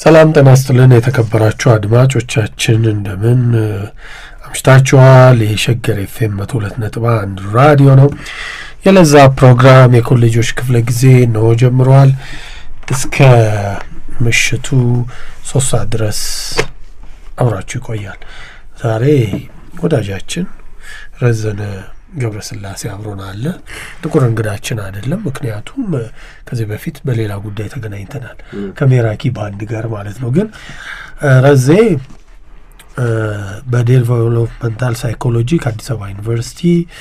ሰላም ጤና ይስጥልን የተከበራችሁ አድማጮቻችን እንደምን አምሽታችኋል? የሸገር ኤፍኤም መቶ ሁለት ነጥብ አንድ ራዲዮ ነው። የለዛ ፕሮግራም የኮሌጆች ክፍለ ጊዜ ነው ጀምረዋል። እስከ ምሽቱ ሶስት ሰዓት ድረስ አብራችሁ ይቆያል። ዛሬ ወዳጃችን ረዘነ ገብረስላሴ አብሮን አለ። ጥቁር እንግዳችን አይደለም። ምክንያቱም ከዚህ በፊት በሌላ ጉዳይ ተገናኝተናል ከሜራኪ ባንድ ጋር ማለት ነው። ግን ረዜ በዴቨሎፕመንታል ሳይኮሎጂ ከአዲስ አበባ ዩኒቨርሲቲ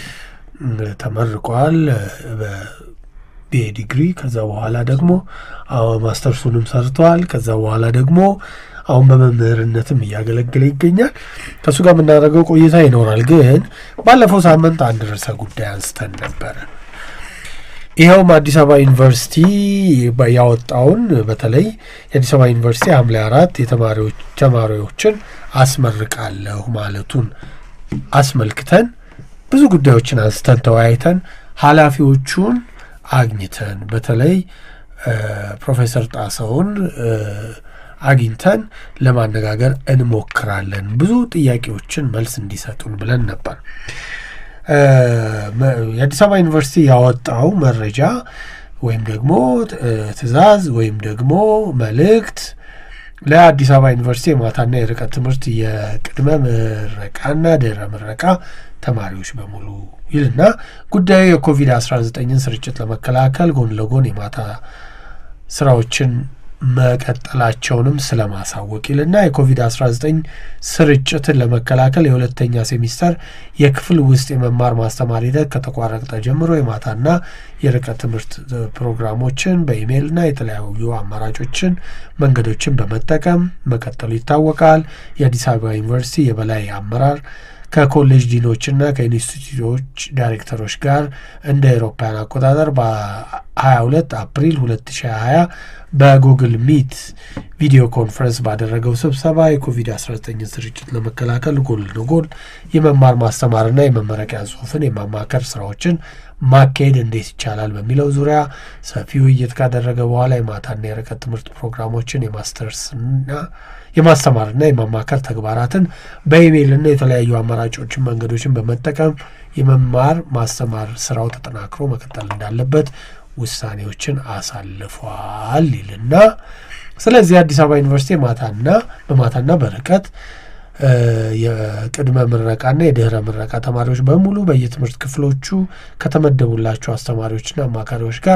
ተመርቋል በቢኤ ዲግሪ። ከዛ በኋላ ደግሞ ማስተርሱንም ሰርተዋል። ከዛ በኋላ ደግሞ አሁን በመምህርነትም እያገለገለ ይገኛል። ከእሱ ጋር የምናደርገው ቆይታ ይኖራል። ግን ባለፈው ሳምንት አንድ ርዕሰ ጉዳይ አንስተን ነበረ። ይኸውም አዲስ አበባ ዩኒቨርሲቲ ያወጣውን በተለይ የአዲስ አበባ ዩኒቨርሲቲ ሐምሌ አራት የተማሪዎች ተማሪዎችን አስመርቃለሁ ማለቱን አስመልክተን ብዙ ጉዳዮችን አንስተን ተወያይተን ኃላፊዎቹን አግኝተን በተለይ ፕሮፌሰር ጣሰውን አግኝተን ለማነጋገር እንሞክራለን። ብዙ ጥያቄዎችን መልስ እንዲሰጡን ብለን ነበር። የአዲስ አበባ ዩኒቨርሲቲ ያወጣው መረጃ ወይም ደግሞ ትዕዛዝ ወይም ደግሞ መልእክት ለአዲስ አበባ ዩኒቨርሲቲ የማታና የርቀት ትምህርት የቅድመ ምረቃና ድህረ ምረቃ ተማሪዎች በሙሉ ይልና ጉዳዩ የኮቪድ-19ን ስርጭት ለመከላከል ጎን ለጎን የማታ ስራዎችን መቀጠላቸውንም ስለማሳወቅ ይልና የኮቪድ-19 ስርጭትን ለመከላከል የሁለተኛ ሴሚስተር የክፍል ውስጥ የመማር ማስተማር ሂደት ከተቋረጠ ጀምሮ የማታና የርቀት ትምህርት ፕሮግራሞችን በኢሜይልና የተለያዩ አማራጮችን መንገዶችን በመጠቀም መቀጠሉ ይታወቃል። የአዲስ አበባ ዩኒቨርሲቲ የበላይ አመራር ከኮሌጅ ዲኖችና ከኢንስቲትዩቶች ዳይሬክተሮች ጋር እንደ አውሮፓውያን አቆጣጠር በ22 አፕሪል 2020 በጉግል ሚት ቪዲዮ ኮንፈረንስ ባደረገው ስብሰባ የኮቪድ-19 ስርጭት ለመከላከል ጎን ለጎን የመማር ማስተማርና የመመረቂያ ጽሑፍን የማማከር ስራዎችን ማካሄድ እንዴት ይቻላል በሚለው ዙሪያ ሰፊ ውይይት ካደረገ በኋላ የማታና የርቀት ትምህርት ፕሮግራሞችን የማስተርስና የማስተማርና የማማከር ተግባራትን በኢሜይልና የተለያዩ አማራጮችን መንገዶችን በመጠቀም የመማር ማስተማር ስራው ተጠናክሮ መቀጠል እንዳለበት ውሳኔዎችን አሳልፏል ይልና ስለዚህ አዲስ አበባ ዩኒቨርሲቲ ማታና በማታና በርቀት የቅድመ ምረቃና የድህረ ምረቃ ተማሪዎች በሙሉ በየትምህርት ክፍሎቹ ከተመደቡላቸው አስተማሪዎችና አማካሪዎች ጋር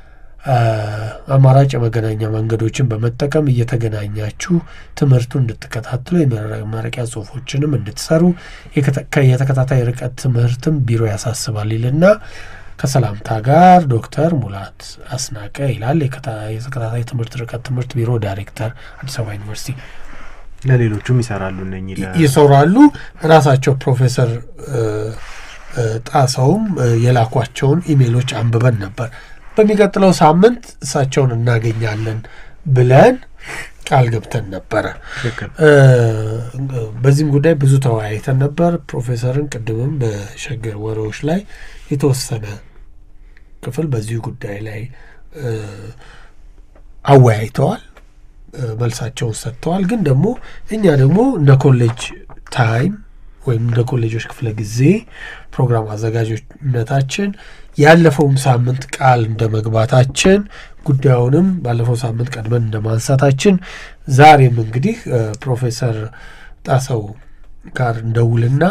አማራጭ የመገናኛ መንገዶችን በመጠቀም እየተገናኛችሁ ትምህርቱን እንድትከታተሉ የመመረቂያ ጽሁፎችንም እንድትሰሩ የተከታታይ ርቀት ትምህርትም ቢሮ ያሳስባል ይልና ከሰላምታ ጋር ዶክተር ሙላት አስናቀ ይላል። የተከታታይ ትምህርት ርቀት ትምህርት ቢሮ ዳይሬክተር አዲስ አበባ ዩኒቨርሲቲ። ለሌሎቹም ይሰራሉ እነኚህ ይሰራሉ። ራሳቸው ፕሮፌሰር ጣሰውም የላኳቸውን ኢሜሎች አንብበን ነበር። በሚቀጥለው ሳምንት እሳቸውን እናገኛለን ብለን ቃል ገብተን ነበረ። በዚህም ጉዳይ ብዙ ተወያይተን ነበር። ፕሮፌሰርን ቅድምም በሸገር ወሬዎች ላይ የተወሰነ ክፍል በዚሁ ጉዳይ ላይ አወያይተዋል፣ መልሳቸውን ሰጥተዋል። ግን ደግሞ እኛ ደግሞ እንደ ኮሌጅ ታይም ወይም እንደ ኮሌጆች ክፍለ ጊዜ ፕሮግራም አዘጋጆነታችን ያለፈውም ሳምንት ቃል እንደ መግባታችን ጉዳዩንም ባለፈው ሳምንት ቀድመን እንደ ማንሳታችን ዛሬም እንግዲህ ፕሮፌሰር ጣሰው ጋር እንደውልና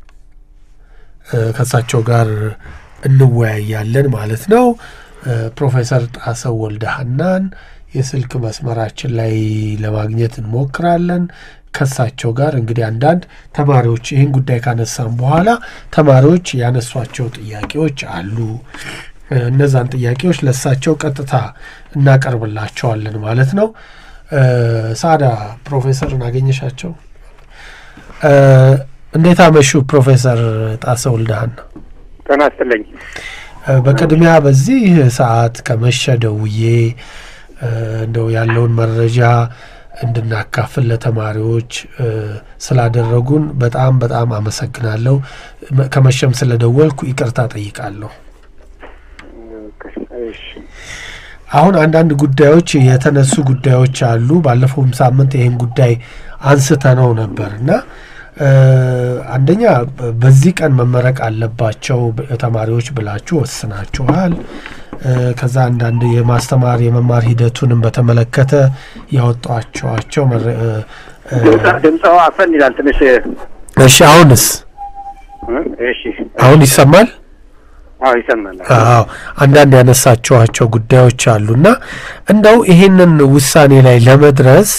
ከእሳቸው ጋር እንወያያለን ማለት ነው። ፕሮፌሰር ጣሰው ወልደሃናን የስልክ መስመራችን ላይ ለማግኘት እንሞክራለን። ከሳቸው ጋር እንግዲህ አንዳንድ ተማሪዎች ይህን ጉዳይ ካነሳም በኋላ ተማሪዎች ያነሷቸው ጥያቄዎች አሉ። እነዛን ጥያቄዎች ለእሳቸው ቀጥታ እናቀርብላቸዋለን ማለት ነው። ሳዳ ፕሮፌሰርን አገኘሻቸው? እንዴት አመሹ ፕሮፌሰር ጣሰው ወልደሃና? ጤና ይስጥልኝ። በቅድሚያ በዚህ ሰዓት ከመሸ ደውዬ እንደው ያለውን መረጃ እንድናካፍል ለተማሪዎች ስላደረጉን በጣም በጣም አመሰግናለሁ። ከመሸም ስለደወልኩ ይቅርታ ጠይቃለሁ። አሁን አንዳንድ ጉዳዮች የተነሱ ጉዳዮች አሉ። ባለፈውም ሳምንት ይህን ጉዳይ አንስተነው ነበር እና አንደኛ በዚህ ቀን መመረቅ አለባቸው ተማሪዎች ብላችሁ ወስናችኋል። ከዛ አንዳንድ የማስተማር የመማር ሂደቱንም በተመለከተ ያወጧቸዋቸው ድምፀው አፈን ይላል ትንሽ። እሺ አሁንስ? እሺ አሁን ይሰማል? አዎ ይሰማል። አዎ አንዳንድ ያነሳችኋቸው ጉዳዮች አሉና እንደው ይሄንን ውሳኔ ላይ ለመድረስ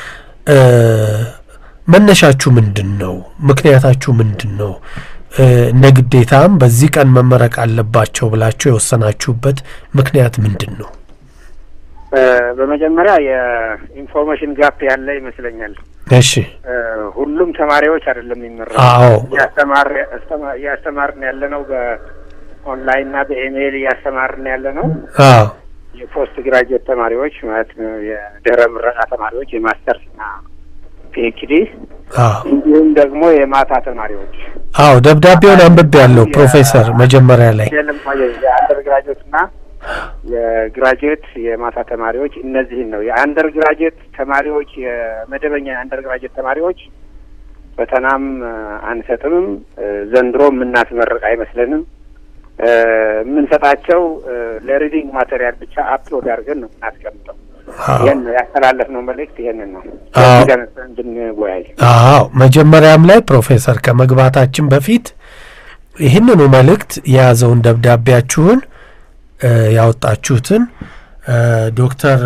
መነሻችሁ ምንድን ነው? ምክንያታችሁ ምንድን ነው? እንደ ግዴታም በዚህ ቀን መመረቅ አለባቸው ብላችሁ የወሰናችሁበት ምክንያት ምንድን ነው? በመጀመሪያ የኢንፎርሜሽን ጋፕ ያለ ይመስለኛል። እሺ ሁሉም ተማሪዎች አይደለም የሚመረቁ። አዎ እያስተማርን ያለ ነው በኦንላይን እና በኢሜይል እያስተማርን ያለ ነው። አዎ የፖስት ግራጁዌት ተማሪዎች ማለት ነው፣ የድህረ ምረቃ ተማሪዎች የማስተርስ እና ፒኤችዲ አዎ እንዲሁም ደግሞ የማታ ተማሪዎች አዎ ደብዳቤውን አንብቤ ያለው ፕሮፌሰር መጀመሪያ ላይ የአንደር ግራጁዌት እና የግራጁዌት የማታ ተማሪዎች እነዚህን ነው። የአንደር ግራጁዌት ተማሪዎች የመደበኛ የአንደር ግራጁዌት ተማሪዎች ፈተናም አንሰጥምም። ዘንድሮ የምናስመርቅ አይመስለንም። የምንሰጣቸው ለሪዲንግ ማቴሪያል ብቻ አፕሎድ አድርገን ነው የምናስቀምጠው። ይህን ነው ያስተላለፍነው መልእክት ይህንን ነው እንድንወያይ። አዎ መጀመሪያም ላይ ፕሮፌሰር ከመግባታችን በፊት ይህንኑ መልእክት የያዘውን ደብዳቤያችሁን ያወጣችሁትን ዶክተር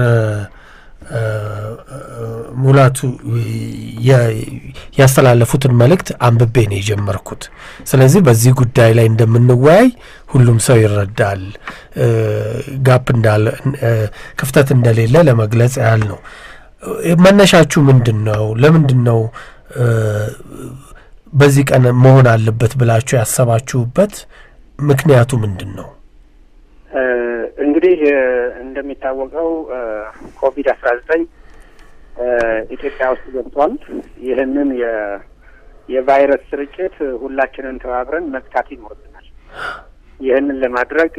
ሙላቱ ያስተላለፉትን መልእክት አንብቤ ነው የጀመርኩት። ስለዚህ በዚህ ጉዳይ ላይ እንደምንወያይ ሁሉም ሰው ይረዳል። ጋፕ እንዳለ ክፍተት እንደሌለ ለመግለጽ ያህል ነው። መነሻችሁ ምንድን ነው? ለምንድን ነው በዚህ ቀን መሆን አለበት ብላችሁ ያሰባችሁበት ምክንያቱ ምንድን ነው? እንግዲህ እንደሚታወቀው ኮቪድ አስራ ዘጠኝ ኢትዮጵያ ውስጥ ገብቷል። ይህንን የቫይረስ ስርጭት ሁላችንን ተባብረን መግታት ይኖርብናል። ይህንን ለማድረግ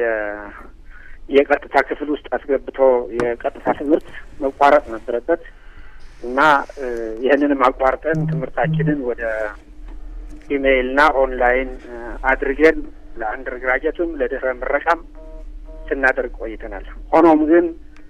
የቀጥታ ክፍል ውስጥ አስገብቶ የቀጥታ ትምህርት መቋረጥ ነበረበት እና ይህንንም አቋርጠን ትምህርታችንን ወደ ኢሜይልና ኦንላይን አድርገን ለአንደር ግራጀትም ለድህረ ምረቃም ስናደርግ ቆይተናል። ሆኖም ግን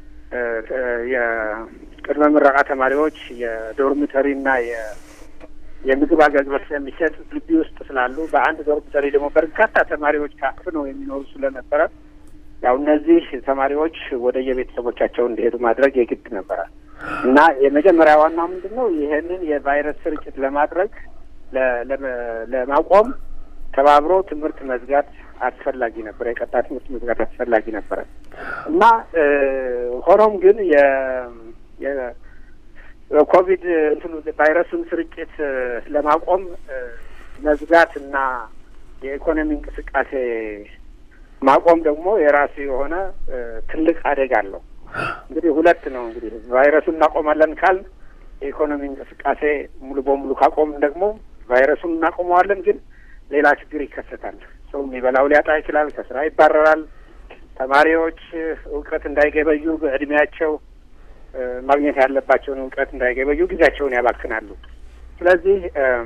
የቅድመ ምረቃ ተማሪዎች የዶርሚተሪና የምግብ አገልግሎት ስለሚሰጥ ግቢ ውስጥ ስላሉ በአንድ ዶርሚተሪ ደግሞ በርካታ ተማሪዎች ታፍነው የሚኖሩ ስለነበረ ያው እነዚህ ተማሪዎች ወደ የቤተሰቦቻቸው እንዲሄዱ ማድረግ የግድ ነበረ እና የመጀመሪያ ዋናው ምንድን ነው ይህንን የቫይረስ ስርጭት ለማድረግ ለማቆም ተባብሮ ትምህርት መዝጋት አስፈላጊ ነበረ። የቀጣ ትምህርት መዝጋት አስፈላጊ ነበረ እና ሆኖም ግን የኮቪድ እንትኑ ቫይረሱን ስርጭት ለማቆም መዝጋት እና የኢኮኖሚ እንቅስቃሴ ማቆም ደግሞ የራሱ የሆነ ትልቅ አደጋ አለው። እንግዲህ ሁለት ነው። እንግዲህ ቫይረሱን እናቆማለን ካል የኢኮኖሚ እንቅስቃሴ ሙሉ በሙሉ ካቆምን ደግሞ ቫይረሱን እናቆመዋለን ግን ሌላ ችግር ይከሰታል። ሰው የሚበላው ሊያጣ ይችላል። ከስራ ይባረራል። ተማሪዎች እውቀት እንዳይገበዩ በእድሜያቸው ማግኘት ያለባቸውን እውቀት እንዳይገበዩ ጊዜያቸውን ያባክናሉ። ስለዚህ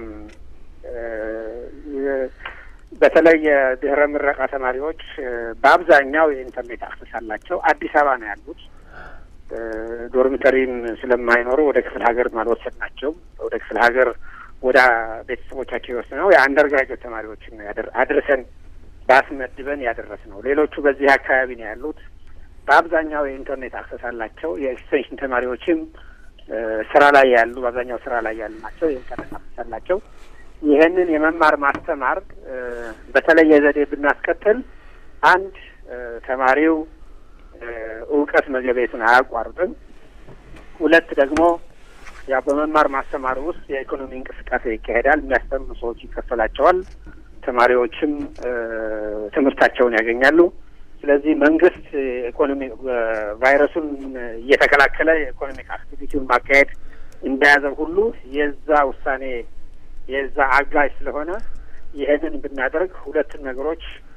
በተለይ የድህረ ምረቃ ተማሪዎች በአብዛኛው የኢንተርኔት አክሰስ አላቸው። አዲስ አበባ ነው ያሉት። ዶርሚተሪም ስለማይኖሩ ወደ ክፍለ ሀገር አልወሰድናቸውም። ወደ ክፍለ ሀገር ወደ ቤተሰቦቻቸው የወሰነው የአንደር ግራጁዌት ተማሪዎችን ነው አድርሰን ባስመድበን ያደረስ ነው። ሌሎቹ በዚህ አካባቢ ነው ያሉት። በአብዛኛው የኢንተርኔት አክሰስ አላቸው። የኤክስቴንሽን ተማሪዎችም ስራ ላይ ያሉ በአብዛኛው ስራ ላይ ያሉ ናቸው። የኢንተርኔት አክሰስ አላቸው። ይህንን የመማር ማስተማር በተለየ ዘዴ ብናስከትል አንድ ተማሪው እውቀት መገበየቱን አያቋርጥም። ሁለት ደግሞ ያው በመማር ማስተማር ውስጥ የኢኮኖሚ እንቅስቃሴ ይካሄዳል። የሚያስተምሩ ሰዎች ይከፈላቸዋል። ተማሪዎችም ትምህርታቸውን ያገኛሉ። ስለዚህ መንግስት ኢኮኖሚ ቫይረሱን እየተከላከለ የኢኮኖሚክ አክቲቪቲውን ማካሄድ እንደያዘው ሁሉ የዛ ውሳኔ የዛ አጋዥ ስለሆነ ይህንን ብናደርግ ሁለቱን ነገሮች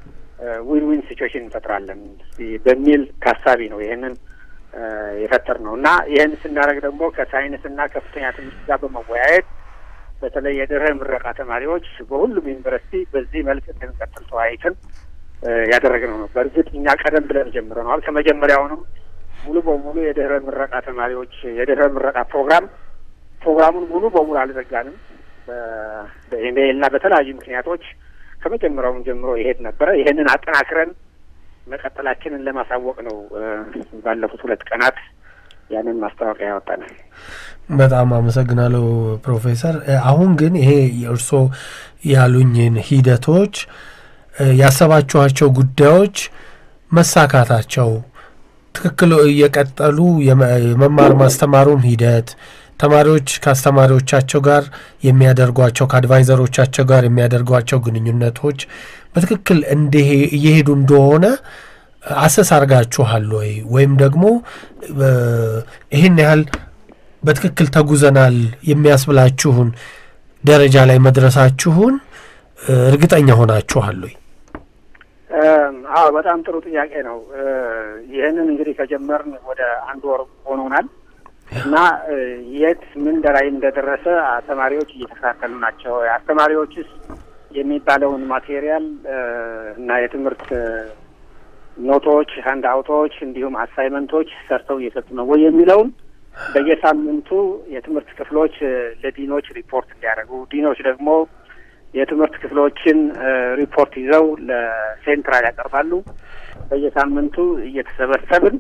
ዊን ዊን ሲቹዌሽን እንፈጥራለን በሚል ታሳቢ ነው ይህንን የፈጠር ነው እና ይህን ስናደርግ ደግሞ ከሳይንስና ከፍተኛ ትምህርት ጋር በመወያየት በተለይ የድህረ ምረቃ ተማሪዎች በሁሉም ዩኒቨርሲቲ በዚህ መልክ እንድንቀጥል ተወያይተን ያደረግነው ነው። በእርግጥ እኛ ቀደም ብለን ጀምረነዋል። ከመጀመሪያውንም ሙሉ በሙሉ የድህረ ምረቃ ተማሪዎች የድህረ ምረቃ ፕሮግራም ፕሮግራሙን ሙሉ በሙሉ አልዘጋንም። በኢሜይል እና በተለያዩ ምክንያቶች ከመጀመሪያውም ጀምሮ ይሄድ ነበረ። ይሄንን አጠናክረን መቀጠላችንን ለማሳወቅ ነው ባለፉት ሁለት ቀናት ያንን ማስታወቂያ ያወጣናል። በጣም አመሰግናለሁ ፕሮፌሰር። አሁን ግን ይሄ የእርስዎ ያሉኝን ሂደቶች ያሰባችኋቸው ጉዳዮች መሳካታቸው ትክክል እየቀጠሉ የመማር ማስተማሩን ሂደት ተማሪዎች ከአስተማሪዎቻቸው ጋር የሚያደርጓቸው ከአድቫይዘሮቻቸው ጋር የሚያደርጓቸው ግንኙነቶች በትክክል እየሄዱ እንደሆነ አሰስ አርጋችኋል ወይ? ወይም ደግሞ ይህን ያህል በትክክል ተጉዘናል የሚያስብላችሁን ደረጃ ላይ መድረሳችሁን እርግጠኛ ሆናችኋል ወይ? አዎ፣ በጣም ጥሩ ጥያቄ ነው። ይህንን እንግዲህ ከጀመርን ወደ አንድ ወር ሆኖናል እና የት ምን ላይ እንደደረሰ ተማሪዎች እየተከታተሉ ናቸው። አስተማሪዎችስ የሚባለውን ማቴሪያል እና የትምህርት ኖቶች፣ ሀንድ አውቶች እንዲሁም አሳይመንቶች ሰርተው እየሰጡ ነው ወይ የሚለውን በየሳምንቱ የትምህርት ክፍሎች ለዲኖች ሪፖርት እንዲያደርጉ ዲኖች ደግሞ የትምህርት ክፍሎችን ሪፖርት ይዘው ለሴንትራል ያቀርባሉ። በየሳምንቱ እየተሰበሰብን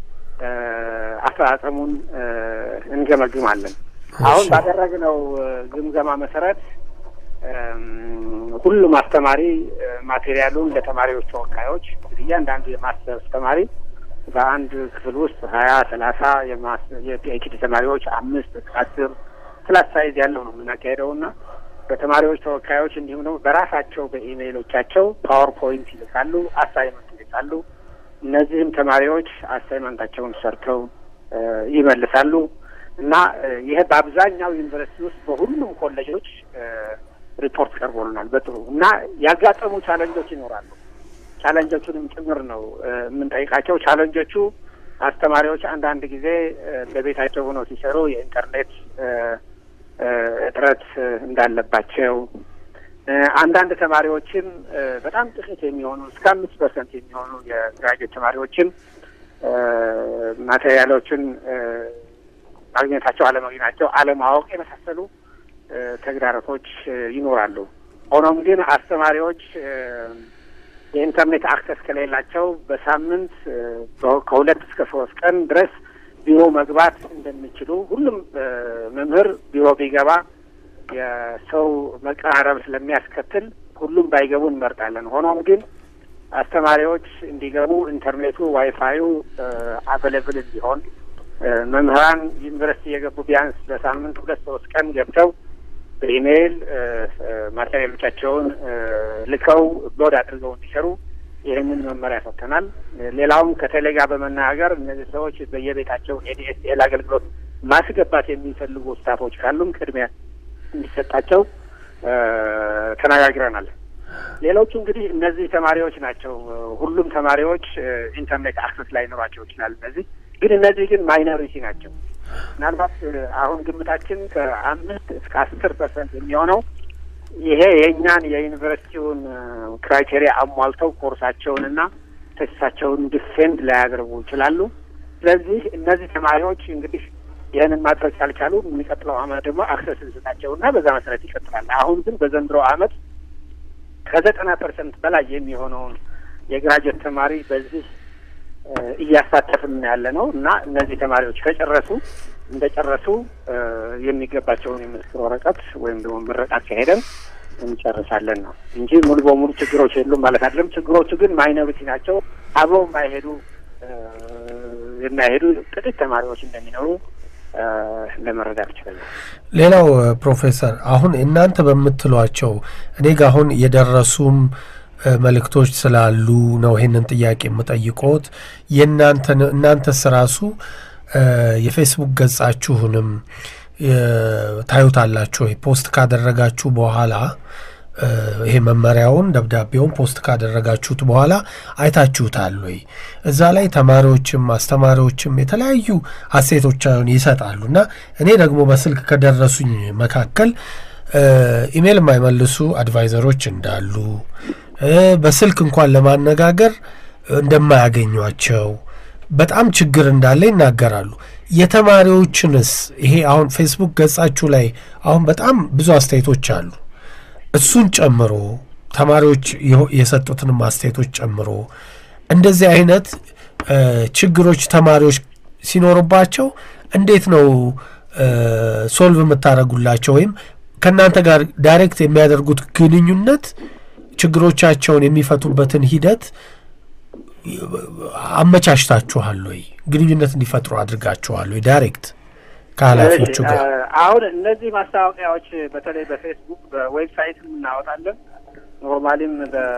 አፈጻጸሙን እንገመግማለን። አሁን ባደረግነው ግምገማ መሰረት ሁሉም አስተማሪ ማቴሪያሉን ለተማሪዎች ተወካዮች እንግዲህ እያንዳንዱ የማስተርስ ተማሪ በአንድ ክፍል ውስጥ ሀያ ሰላሳ የፒኤችዲ ተማሪዎች አምስት አስር ክላስ ሳይዝ ያለው ነው የምናካሄደው እና በተማሪዎች ተወካዮች እንዲሁም ደግሞ በራሳቸው በኢሜይሎቻቸው ፓወርፖይንት ይልካሉ፣ አሳይመንት ይልካሉ። እነዚህም ተማሪዎች አሳይመንታቸውን ሰርተው ይመልሳሉ እና ይሄ በአብዛኛው ዩኒቨርሲቲ ውስጥ በሁሉም ኮሌጆች ሪፖርት ቀርቦልናል በጥሩ እና ያጋጠሙ ቻለንጆች ይኖራሉ። ቻለንጆቹንም ጭምር ነው የምንጠይቃቸው። ቻለንጆቹ አስተማሪዎች አንዳንድ ጊዜ በቤታቸው ሆነው ሲሰሩ የኢንተርኔት እጥረት እንዳለባቸው፣ አንዳንድ ተማሪዎችም በጣም ጥቂት የሚሆኑ እስከ አምስት ፐርሰንት የሚሆኑ የግራጁዌት ተማሪዎችም ማቴሪያሎችን ማግኘታቸው አለማግኘታቸው፣ አለማወቅ የመሳሰሉ ተግዳሮቶች ይኖራሉ። ሆኖም ግን አስተማሪዎች የኢንተርኔት አክሰስ ከሌላቸው በሳምንት ከሁለት እስከ ሶስት ቀን ድረስ ቢሮ መግባት እንደሚችሉ ሁሉም መምህር ቢሮ ቢገባ የሰው መቀራረብ ስለሚያስከትል ሁሉም ባይገቡ እንመርጣለን። ሆኖም ግን አስተማሪዎች እንዲገቡ ኢንተርኔቱ፣ ዋይፋዩ አቬሌብል እንዲሆን መምህራን ዩኒቨርሲቲ የገቡ ቢያንስ በሳምንት ሁለት ሶስት ቀን ገብተው በኢሜይል ማቴሪያሎቻቸውን ልከው ሎድ አድርገው እንዲሰሩ ይህንን መመሪያ ሰጥተናል። ሌላውም ከቴሌ ጋር በመነጋገር እነዚህ ሰዎች በየቤታቸው ኤዲኤስኤል አገልግሎት ማስገባት የሚፈልጉ ስታፎች ካሉም ቅድሚያ እንዲሰጣቸው ተነጋግረናል። ሌሎቹ እንግዲህ እነዚህ ተማሪዎች ናቸው። ሁሉም ተማሪዎች ኢንተርኔት አክሰስ ላይኖራቸው ይችላል። እነዚህ ግን እነዚህ ግን ማይኖሪቲ ናቸው። ምናልባት አሁን ግምታችን ከአምስት እስከ አስር ፐርሰንት የሚሆነው ይሄ የእኛን የዩኒቨርሲቲውን ክራይቴሪያ አሟልተው ኮርሳቸውንና ተሳቸውን ዲፌንድ ላያደርጉ ይችላሉ። ስለዚህ እነዚህ ተማሪዎች እንግዲህ ይህንን ማድረግ ካልቻሉ የሚቀጥለው አመት ደግሞ አክሰስ እንስጣቸውና በዛ መሰረት ይቀጥላል። አሁን ግን በዘንድሮ አመት ከዘጠና ፐርሰንት በላይ የሚሆነውን የግራጁዌት ተማሪ በዚህ እያሳተፍን ያለ ነው እና እነዚህ ተማሪዎች ከጨረሱ እንደጨረሱ የሚገባቸውን የምስክር ወረቀት ወይም ደግሞ ምረቃት ካሄደን እንጨርሳለን ነው እንጂ ሙሉ በሙሉ ችግሮች የሉም ማለት አይደለም። ችግሮቹ ግን ማይኖሪቲ ናቸው። አብረው የማይሄዱ የማይሄዱ ጥቂት ተማሪዎች እንደሚኖሩ ለመረዳት ይችላል። ሌላው ፕሮፌሰር አሁን እናንተ በምትሏቸው እኔ ጋ አሁን የደረሱም መልእክቶች ስላሉ ነው ይሄንን ጥያቄ የምጠይቆት። የእናንተ እናንተስ ራሱ የፌስቡክ ገጻችሁንም ታዩታላችሁ ወይ? ፖስት ካደረጋችሁ በኋላ ይሄ መመሪያውን ደብዳቤውን ፖስት ካደረጋችሁት በኋላ አይታችሁታል ወይ? እዛ ላይ ተማሪዎችም አስተማሪዎችም የተለያዩ አስተያየቶቻቸውን ይሰጣሉ እና እኔ ደግሞ በስልክ ከደረሱኝ መካከል ኢሜይል የማይመልሱ አድቫይዘሮች እንዳሉ በስልክ እንኳን ለማነጋገር እንደማያገኟቸው በጣም ችግር እንዳለ ይናገራሉ። የተማሪዎችንስ ይሄ አሁን ፌስቡክ ገጻችሁ ላይ አሁን በጣም ብዙ አስተያየቶች አሉ። እሱን ጨምሮ ተማሪዎች የሰጡትንም አስተያየቶች ጨምሮ እንደዚህ አይነት ችግሮች ተማሪዎች ሲኖሩባቸው እንዴት ነው ሶልቭ የምታደርጉላቸው? ወይም ከእናንተ ጋር ዳይሬክት የሚያደርጉት ግንኙነት ችግሮቻቸውን የሚፈቱበትን ሂደት አመቻችታችኋል ወይ? ግንኙነት እንዲፈጥሩ አድርጋችኋል ወይ? ዳይሬክት ከኃላፊዎቹ ጋር አሁን እነዚህ ማስታወቂያዎች በተለይ በፌስቡክ በዌብሳይትም እናወጣለን። ኖርማሊም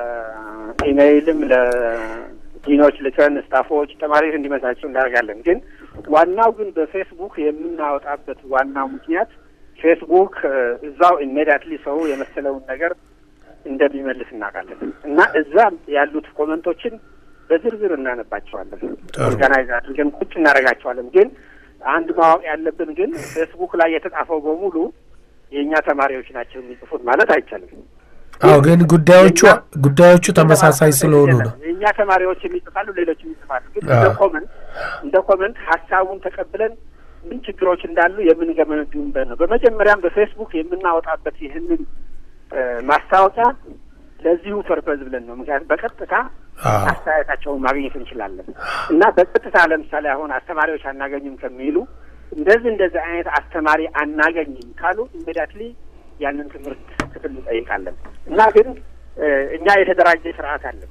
በኢሜይልም ለዲኖች ልከን ስታፎች፣ ተማሪዎች እንዲመሳቸው እናደርጋለን። ግን ዋናው ግን በፌስቡክ የምናወጣበት ዋናው ምክንያት ፌስቡክ እዛው ኢሜዲያትሊ ሰው የመሰለውን ነገር እንደሚመልስ እናውቃለን እና እዛ ያሉት ኮመንቶችን በዝርዝር እናነባቸዋለን። ኦርጋናይዝ አድርገን ቁጭ እናደርጋቸዋለን። ግን አንድ ማወቅ ያለብን ግን ፌስቡክ ላይ የተጻፈው በሙሉ የእኛ ተማሪዎች ናቸው የሚጽፉት ማለት አይቻልም። አዎ፣ ግን ጉዳዮቹ ጉዳዮቹ ተመሳሳይ ስለሆኑ ነው። የእኛ ተማሪዎች የሚጽፋሉ፣ ሌሎችም ይጽፋሉ። ግን እንደ ኮመንት እንደ ኮመንት ሀሳቡን ተቀብለን ምን ችግሮች እንዳሉ የምንገመግምበት ነው። በመጀመሪያም በፌስቡክ የምናወጣበት ይህንን ማስታወቂያ ለዚሁ ፐርፐዝ ብለን ነው። ምክንያቱም በቀጥታ አስተያየታቸውን ማግኘት እንችላለን እና በቀጥታ ለምሳሌ አሁን አስተማሪዎች አናገኝም ከሚሉ እንደዚህ እንደዚህ አይነት አስተማሪ አናገኝም ካሉ ኢሚዲያትሊ ያንን ትምህርት ክፍል እንጠይቃለን እና ግን እኛ የተደራጀ ስርዓት አለን።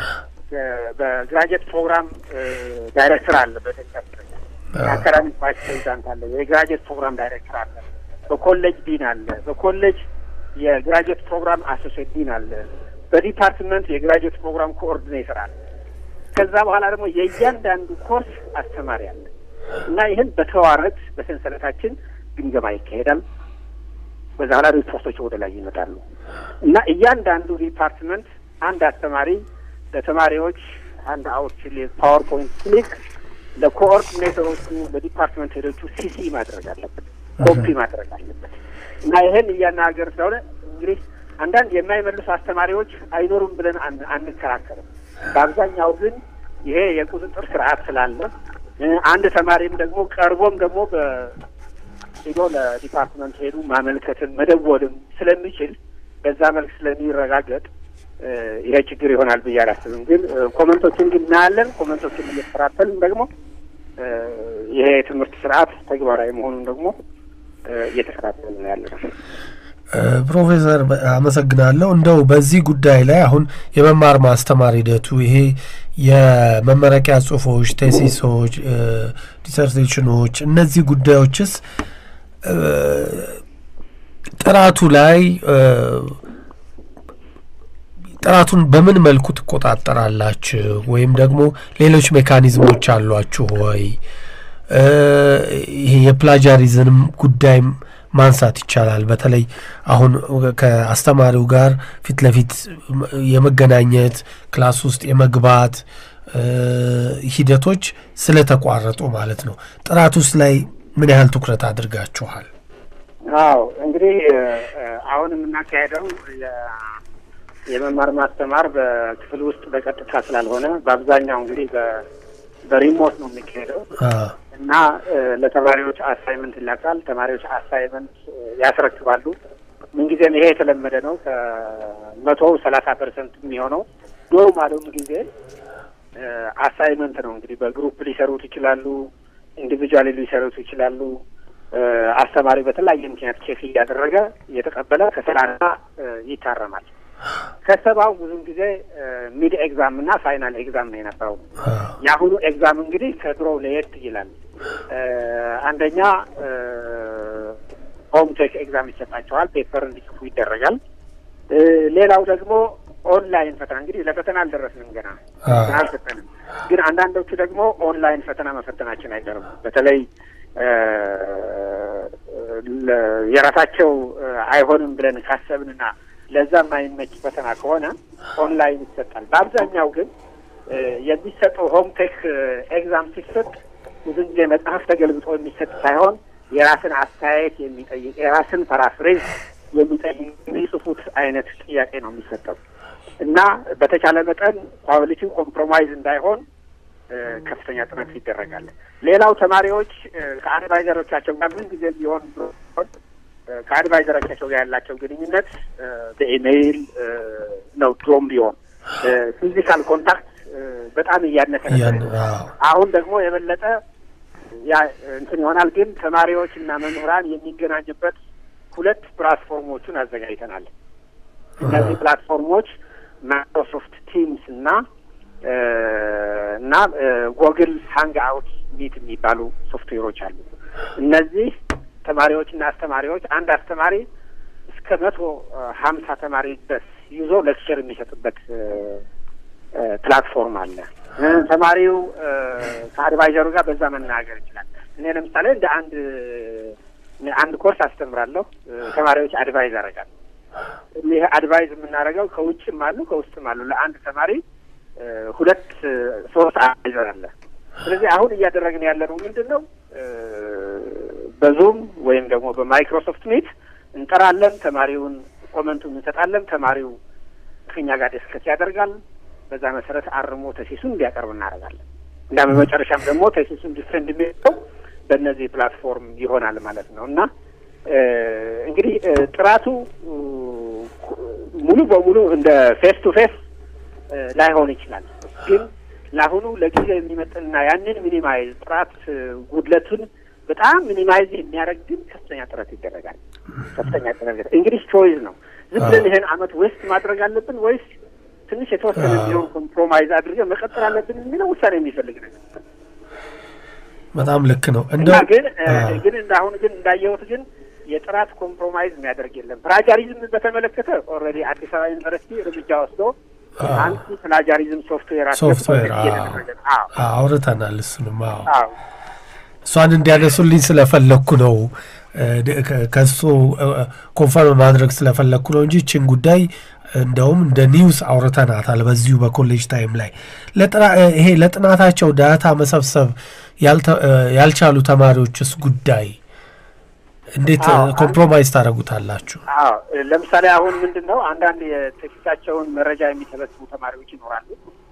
በግራጅዌት ፕሮግራም ዳይሬክተር አለ። በኢትዮጵያ የአካዳሚክ ቫይስ ፕሬዚዳንት አለ። የግራጅዌት ፕሮግራም ዳይሬክተር አለ። በኮሌጅ ዲን አለ። በኮሌጅ የግራጅዌት ፕሮግራም አሶሴት ዲን አለ። በዲፓርትመንት የግራጅዌት ፕሮግራም ኮኦርዲኔተር አለ። ከዛ በኋላ ደግሞ የእያንዳንዱ ኮርስ አስተማሪ አለ እና ይህን በተዋረድ በሰንሰለታችን ግምገማ ይካሄዳል። በዛ በኋላ ሪፖርቶች ወደ ላይ ይመጣሉ እና እያንዳንዱ ዲፓርትመንት አንድ አስተማሪ ለተማሪዎች አንድ አውት ፓወርፖይንት ክሊክ ለኮኦርዲኔተሮቹ ለዲፓርትመንት ሄዶቹ ሲሲ ማድረግ አለበት፣ ኮፒ ማድረግ አለበት እና ይህን እያናገር ስለሆነ እንግዲህ አንዳንድ የማይመልሱ አስተማሪዎች አይኖሩም ብለን አንከራከርም። በአብዛኛው ግን ይሄ የቁጥጥር ስርዓት ስላለ አንድ ተማሪም ደግሞ ቀርቦም ደግሞ ሄዶ ለዲፓርትመንት ሄዱ ማመልከትን መደወልም ስለሚችል በዛ መልክ ስለሚረጋገጥ ይሄ ችግር ይሆናል ብዬ አላስብም። ግን ኮመንቶችን ግን እናያለን። ኮመንቶችን እየተከታተልን ደግሞ ይሄ የትምህርት ስርዓት ተግባራዊ መሆኑን ደግሞ እየተከታተልን ነው ያለ ነው። ፕሮፌሰር አመሰግናለሁ። እንደው በዚህ ጉዳይ ላይ አሁን የመማር ማስተማር ሂደቱ ይሄ የመመረቂያ ጽሁፎች፣ ቴሲሶች፣ ዲሰርቴሽኖች እነዚህ ጉዳዮችስ ጥራቱ ላይ ጥራቱን በምን መልኩ ትቆጣጠራላችሁ? ወይም ደግሞ ሌሎች ሜካኒዝሞች አሏችሁ ወይ? ይሄ የፕላጃሪዝም ጉዳይም ማንሳት ይቻላል። በተለይ አሁን ከአስተማሪው ጋር ፊት ለፊት የመገናኘት ክላስ ውስጥ የመግባት ሂደቶች ስለተቋረጡ ማለት ነው። ጥራት ውስጥ ላይ ምን ያህል ትኩረት አድርጋችኋል? አዎ እንግዲህ አሁን የምናካሄደው የመማር ማስተማር በክፍል ውስጥ በቀጥታ ስላልሆነ በአብዛኛው እንግዲህ በሪሞት ነው የሚካሄደው እና ለተማሪዎች አሳይመንት ይላካል። ተማሪዎች አሳይመንት ያስረክባሉ። ምንጊዜም ይሄ የተለመደ ነው። ከመቶ ሰላሳ ፐርሰንት የሚሆነው ኖርማሉም ጊዜ አሳይመንት ነው። እንግዲህ በግሩፕ ሊሰሩት ይችላሉ፣ ኢንዲቪጁዋሊ ሊሰሩት ይችላሉ። አስተማሪ በተለያየ ምክንያት ቼክ እያደረገ እየተቀበለ ከሰላሳ ይታረማል። ከሰባው ብዙም ጊዜ ሚድ ኤግዛም እና ፋይናል ኤግዛም ነው የነበረው። የአሁኑ ኤግዛም እንግዲህ ከድሮው ለየት ይላል። አንደኛ ሆም ቴክ ኤግዛም ይሰጣቸዋል፣ ፔፐር እንዲጽፉ ይደረጋል። ሌላው ደግሞ ኦንላይን ፈተና እንግዲህ ለፈተና አልደረስንም ገና ፈተና አልሰጠንም። ግን አንዳንዶቹ ደግሞ ኦንላይን ፈተና መፈተናችን አይቀርም። በተለይ የራሳቸው አይሆንም ብለን ካሰብንና ለዛ የማይመች ፈተና ከሆነ ኦንላይን ይሰጣል። በአብዛኛው ግን የሚሰጠው ሆምቴክ ኤግዛም ሲሰጥ ብዙ ጊዜ መጽሐፍ ተገልብጦ የሚሰጥ ሳይሆን የራስን አስተያየት የሚጠይቅ የራስን ፓራፍሬዝ የሚጠይቅ የሚጽፉት አይነት ጥያቄ ነው የሚሰጠው እና በተቻለ መጠን ኳሊቲው ኮምፕሮማይዝ እንዳይሆን ከፍተኛ ጥረት ይደረጋል። ሌላው ተማሪዎች ከአድቫይዘሮቻቸው ጋር ምን ጊዜ ቢሆን ከአድቫይዘሮቻቸው ጋር ያላቸው ግንኙነት በኢሜይል ነው። ድሮም ቢሆን ፊዚካል ኮንታክት በጣም እያነሰ አሁን ደግሞ የበለጠ ያ እንትን ይሆናል። ግን ተማሪዎች እና መምህራን የሚገናኙበት ሁለት ፕላትፎርሞቹን አዘጋጅተናል። እነዚህ ፕላትፎርሞች ማይክሮሶፍት ቲምስ እና እና ጎግል ሃንግ አውት ሚት የሚባሉ ሶፍትዌሮች አሉ። እነዚህ ተማሪዎችና አስተማሪዎች አንድ አስተማሪ እስከ መቶ ሀምሳ ተማሪ ድረስ ይዞ ሌክቸር የሚሰጥበት ፕላትፎርም አለ። ተማሪው ከአድቫይዘሩ ጋር በዛ መናገር ይችላል። እኔ ለምሳሌ እንደ አንድ አንድ ኮርስ አስተምራለሁ። ተማሪዎች አድቫይዝ አደርጋለሁ። ይህ አድቫይዝ የምናደርገው ከውጭም አሉ ከውስጥም አሉ። ለአንድ ተማሪ ሁለት ሶስት አድቫይዘር አለ። ስለዚህ አሁን እያደረግን ያለነው ምንድን ነው? በዙም ወይም ደግሞ በማይክሮሶፍት ሚት እንጠራለን። ተማሪውን ኮመንቱን እንሰጣለን። ተማሪው ከኛ ጋር ዲስከስ ያደርጋል። በዛ መሰረት አርሞ ተሲሱን እንዲያቀርብ እናደርጋለን እና በመጨረሻም ደግሞ ተሲሱን ዲፌንድ የሚለው በእነዚህ ፕላትፎርም ይሆናል ማለት ነው እና እንግዲህ ጥራቱ ሙሉ በሙሉ እንደ ፌስ ቱ ፌስ ላይሆን ይችላል። ግን ለአሁኑ ለጊዜው የሚመጥንና ያንን ሚኒማይዝ ጥራት ጉድለቱን በጣም ሚኒማይዝ የሚያደርግ ግን ከፍተኛ ጥረት ይደረጋል። ከፍተኛ ጥረት እንግዲህ ቾይዝ ነው። ዝም ብለን ይህን አመት ዌስት ማድረግ አለብን ወይስ ትንሽ የተወሰነ ቢሆን ኮምፕሮማይዝ አድርገን መቀጠል አለብን የሚለው ውሳኔ የሚፈልግ ነገር በጣም ልክ ነው። እና ግን ግን እንደ አሁን ግን እንዳየሁት ግን የጥራት ኮምፕሮማይዝ የሚያደርግ የለም። ፕላጃሪዝም በተመለከተ ኦልሬዲ አዲስ አበባ ዩኒቨርሲቲ እርምጃ ወስዶ አንቲ ፕላጃሪዝም ሶፍትዌር ሶፍትዌር አውርተናል። እሱንም እሷን እንዲያነሱልኝ ስለፈለግኩ ነው ከሱ ኮንፈርም ማድረግ ስለፈለግኩ ነው እንጂ ችን ጉዳይ እንደውም እንደ ኒውስ አውርተናታል በዚሁ በኮሌጅ ታይም ላይ ይሄ ለጥናታቸው ዳታ መሰብሰብ ያልቻሉ ተማሪዎችስ ጉዳይ እንዴት ኮምፕሮማይዝ ታደርጉታላችሁ? አዎ ለምሳሌ አሁን ምንድን ነው አንዳንድ የቴክስታቸውን መረጃ የሚሰበስቡ ተማሪዎች ይኖራሉ።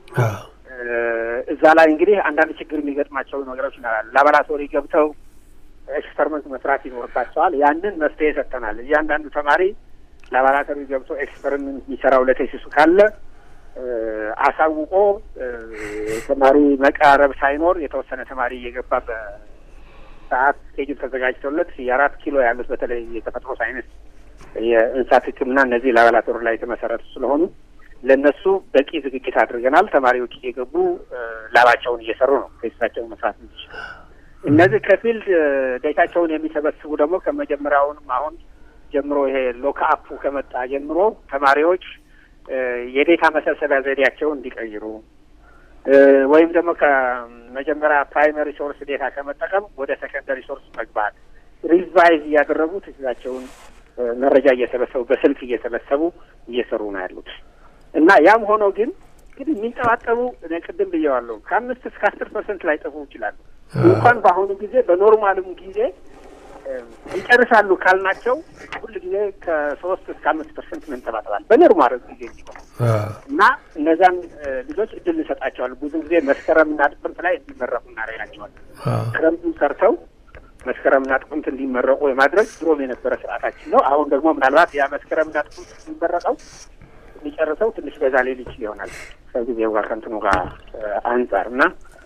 እዛ ላይ እንግዲህ አንዳንድ ችግር የሚገጥማቸው ነገሮች ይኖራሉ። ላቦራቶሪ ገብተው ኤክስፐሪመንት መስራት ይኖርባቸዋል። ያንን መፍትሄ ሰጥተናል። እያንዳንዱ ተማሪ ላቦራቶሪ ገብቶ ኤክስፐሪመንት የሚሰራው ለቴሲሱ ካለ አሳውቆ ተማሪ መቃረብ ሳይኖር የተወሰነ ተማሪ እየገባ በሰዓት ስኬጁል ተዘጋጅተውለት የአራት ኪሎ ያሉት በተለይ የተፈጥሮ ሳይንስ፣ የእንስሳት ሕክምና እነዚህ ላቦራቶሪ ላይ የተመሰረቱ ስለሆኑ ለእነሱ በቂ ዝግጅት አድርገናል። ተማሪዎች እየገቡ ላባቸውን እየሰሩ ነው ቴስታቸውን መስራት እንዲችሉ። እነዚህ ከፊልድ ዴታቸውን የሚሰበስቡ ደግሞ ከመጀመሪያውንም አሁን ጀምሮ ይሄ ሎክአፑ ከመጣ ጀምሮ ተማሪዎች የዴታ መሰብሰቢያ ዘዴያቸውን እንዲቀይሩ ወይም ደግሞ ከመጀመሪያ ፕራይመሪ ሶርስ ዴታ ከመጠቀም ወደ ሰከንደሪ ሶርስ መግባት ሪቫይዝ እያደረጉ ትችላቸውን መረጃ እየሰበሰቡ በስልክ እየሰበሰቡ እየሰሩ ነው ያሉት እና ያም ሆኖ ግን እንግዲህ የሚንጠባጠቡ እኔ ቅድም ብየዋለሁ ከአምስት እስከ አስር ፐርሰንት ላይ ጠፉ ይችላሉ። እንኳን በአሁኑ ጊዜ በኖርማልም ጊዜ ይጨርሳሉ ካልናቸው ሁል ጊዜ ከሶስት እስከ አምስት ፐርሰንት መንጠባጠባል በኖርማል ጊዜ ሲሆን እና እነዛን ልጆች እድል እንሰጣቸዋል። ብዙ ጊዜ መስከረምና ጥቅምት ላይ እንዲመረቁ እናደርጋቸዋለን። ክረምቱን ሰርተው መስከረምና ጥቅምት እንዲመረቁ የማድረግ ድሮም የነበረ ስርዓታችን ነው። አሁን ደግሞ ምናልባት ያ መስከረምና ጥቅምት የሚመረቀው የሚጨርሰው ትንሽ በዛ ሊል ይችል ይሆናል ከጊዜው ጋር ከእንትኑ ጋር አንጻር እና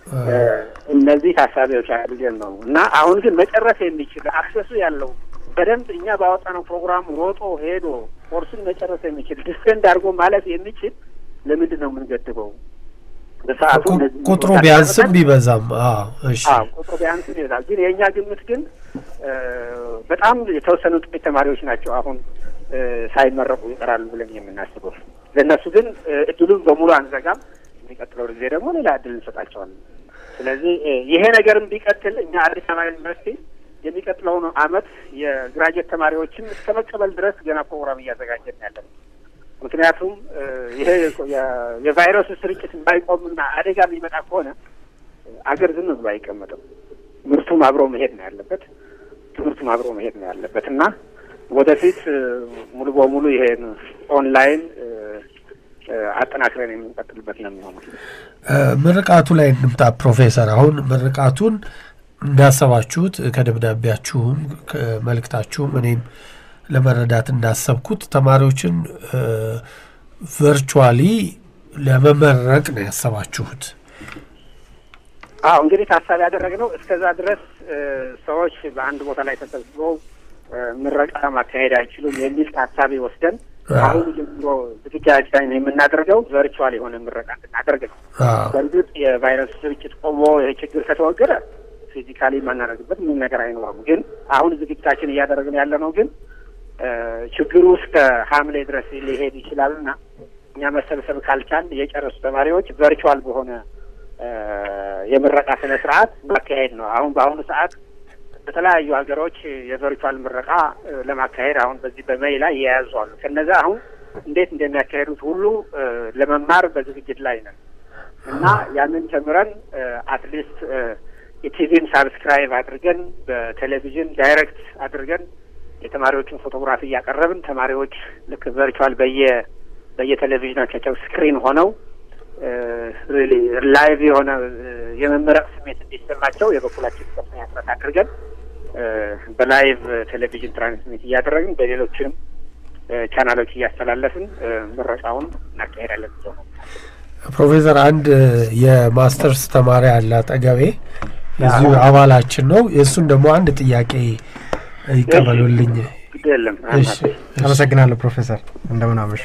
እነዚህ ታሳቢዎች አድርገን ነው እና አሁን ግን መጨረስ የሚችል አክሰሱ ያለው በደንብ እኛ ባወጣነው ፕሮግራም ሮጦ ሄዶ ኮርሱን መጨረስ የሚችል ዲስፔንድ አድርጎ ማለፍ የሚችል ለምንድን ነው የምንገድበው? በሰዓቱ ቁጥሩ ቢያንስም ቢበዛም እሺ ቁጥሩ ቢያንስም ይበዛል። ግን የእኛ ግምት ግን በጣም የተወሰኑ ጥቂት ተማሪዎች ናቸው አሁን ሳይመረቁ ይቀራሉ ብለን የምናስበው። ለእነሱ ግን እድሉን በሙሉ አንዘጋም። የሚቀጥለው ጊዜ ደግሞ ሌላ እድል እንሰጣቸዋለን። ስለዚህ ይሄ ነገርም ቢቀጥል እኛ አዲስ አበባ ዩኒቨርሲቲ የሚቀጥለውን አመት የግራጁዌት ተማሪዎችን እስከ መቀበል ድረስ ገና ፕሮግራም እያዘጋጀን ያለን ምክንያቱም ይሄ የቫይረሱ ስርጭት የማይቆምና አደጋ የሚመጣ ከሆነ አገር ዝም ብሎ አይቀመጥም። ምርቱም አብሮ መሄድ ነው ያለበት፣ ትምህርቱም አብሮ መሄድ ነው ያለበት እና ወደፊት ሙሉ በሙሉ ይሄን ኦንላይን አጠናክረን የምንቀጥልበት ነው የሚሆነው። ምርቃቱ ላይ እንምጣ ፕሮፌሰር። አሁን ምርቃቱን እንዳሰባችሁት ከደብዳቤያችሁም ከመልእክታችሁም እኔም ለመረዳት እንዳሰብኩት ተማሪዎችን ቨርቹዋሊ ለመመረቅ ነው ያሰባችሁት። አዎ እንግዲህ ታሳቢ ያደረግነው እስከዛ ድረስ ሰዎች በአንድ ቦታ ላይ ተሰብስበው ምረቃ ማካሄድ አይችሉም የሚል ታሳቢ ወስደን አሁን ጀምሮ ዝግጅታችን የምናደርገው ቨርቹዋል የሆነ ምረቃ እንድናደርግ ነው። በእርግጥ የቫይረስ ስርጭት ቆሞ ይህ ችግር ከተወገደ ፊዚካሊ የማናደርግበት ምንም ነገር አይኖርም። ግን አሁን ዝግጅታችን እያደረግን ያለ ነው ግን ችግሩ እስከ ሐምሌ ድረስ ሊሄድ ይችላልና እኛ መሰብሰብ ካልቻል የጨረሱ ተማሪዎች ቨርቹዋል በሆነ የምረቃ ስነ ስርዓት ማካሄድ ነው። አሁን በአሁኑ ሰዓት በተለያዩ ሀገሮች የቨርቹዋል ምረቃ ለማካሄድ አሁን በዚህ በሜይ ላይ የያዙ አሉ። ከነዛ አሁን እንዴት እንደሚያካሄዱት ሁሉ ለመማር በዝግጅት ላይ ነን እና ያንን ተምረን አትሊስት የቲቪን ሳብስክራይብ አድርገን በቴሌቪዥን ዳይሬክት አድርገን የተማሪዎችን ፎቶግራፊ እያቀረብን ተማሪዎች ልክ ቨርቹዋል በየ በየቴሌቪዥናቸው ስክሪን ሆነው ሪሊ ላይቭ የሆነ የመመረቅ ስሜት እንዲሰማቸው የበኩላችን ከፍተኛ ጥረት አድርገን በላይቭ ቴሌቪዥን ትራንስሚት እያደረግን በሌሎችንም ቻናሎች እያስተላለፍን ምረቃውን እናካሄዳለን። ነው ፕሮፌሰር አንድ የማስተርስ ተማሪ አለ አጠገቤ የዚሁ አባላችን ነው። የእሱን ደግሞ አንድ ጥያቄ ይቀበሉልኝ። የለም አመሰግናለሁ ፕሮፌሰር እንደምን አመሹ።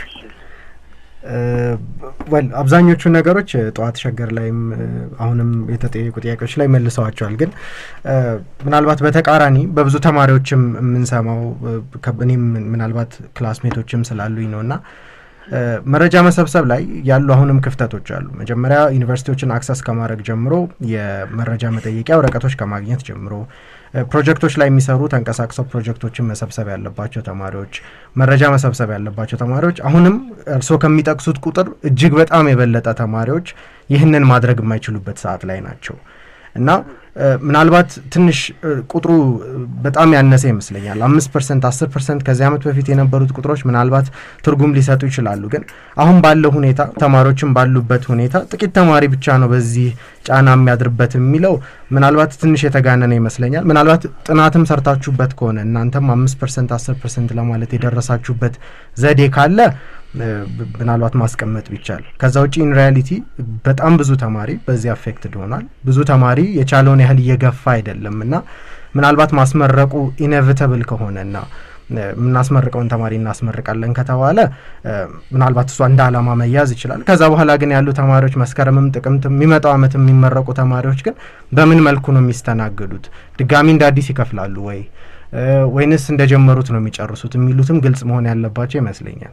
ወል አብዛኞቹ ነገሮች ጠዋት ሸገር ላይም አሁንም የተጠየቁ ጥያቄዎች ላይ መልሰዋቸዋል። ግን ምናልባት በተቃራኒ በብዙ ተማሪዎችም የምንሰማው እኔም ምናልባት ክላስሜቶችም ስላሉኝ ነው እና መረጃ መሰብሰብ ላይ ያሉ አሁንም ክፍተቶች አሉ። መጀመሪያ ዩኒቨርሲቲዎችን አክሰስ ከማድረግ ጀምሮ የመረጃ መጠየቂያ ወረቀቶች ከማግኘት ጀምሮ ፕሮጀክቶች ላይ የሚሰሩ ተንቀሳቅሰው ፕሮጀክቶችን መሰብሰብ ያለባቸው ተማሪዎች፣ መረጃ መሰብሰብ ያለባቸው ተማሪዎች አሁንም እርስዎ ከሚጠቅሱት ቁጥር እጅግ በጣም የበለጠ ተማሪዎች ይህንን ማድረግ የማይችሉበት ሰዓት ላይ ናቸው እና ምናልባት ትንሽ ቁጥሩ በጣም ያነሰ ይመስለኛል። አምስት ፐርሰንት አስር ፐርሰንት ከዚህ ዓመት በፊት የነበሩት ቁጥሮች ምናልባት ትርጉም ሊሰጡ ይችላሉ። ግን አሁን ባለው ሁኔታ ተማሪዎችን ባሉበት ሁኔታ ጥቂት ተማሪ ብቻ ነው በዚህ ጫና የሚያድርበት የሚለው ምናልባት ትንሽ የተጋነነ ይመስለኛል። ምናልባት ጥናትም ሰርታችሁበት ከሆነ እናንተም አምስት ፐርሰንት አስር ፐርሰንት ለማለት የደረሳችሁበት ዘዴ ካለ ምናልባት ማስቀመጥ ቢቻል። ከዛ ውጭ ኢን ሪያሊቲ በጣም ብዙ ተማሪ በዚህ አፌክትድ ሆኗል። ብዙ ተማሪ የቻለውን ያህል እየገፋ አይደለም እና ምናልባት ማስመረቁ ኢኔቪተብል ከሆነና የምናስመርቀውን ተማሪ እናስመርቃለን ከተባለ ምናልባት እሷ እንደ አላማ መያዝ ይችላል። ከዛ በኋላ ግን ያሉ ተማሪዎች መስከረምም፣ ጥቅምት የሚመጣው ዓመት የሚመረቁ ተማሪዎች ግን በምን መልኩ ነው የሚስተናገዱት? ድጋሚ እንደ አዲስ ይከፍላሉ ወይ ወይንስ እንደጀመሩት ነው የሚጨርሱት? የሚሉትም ግልጽ መሆን ያለባቸው ይመስለኛል።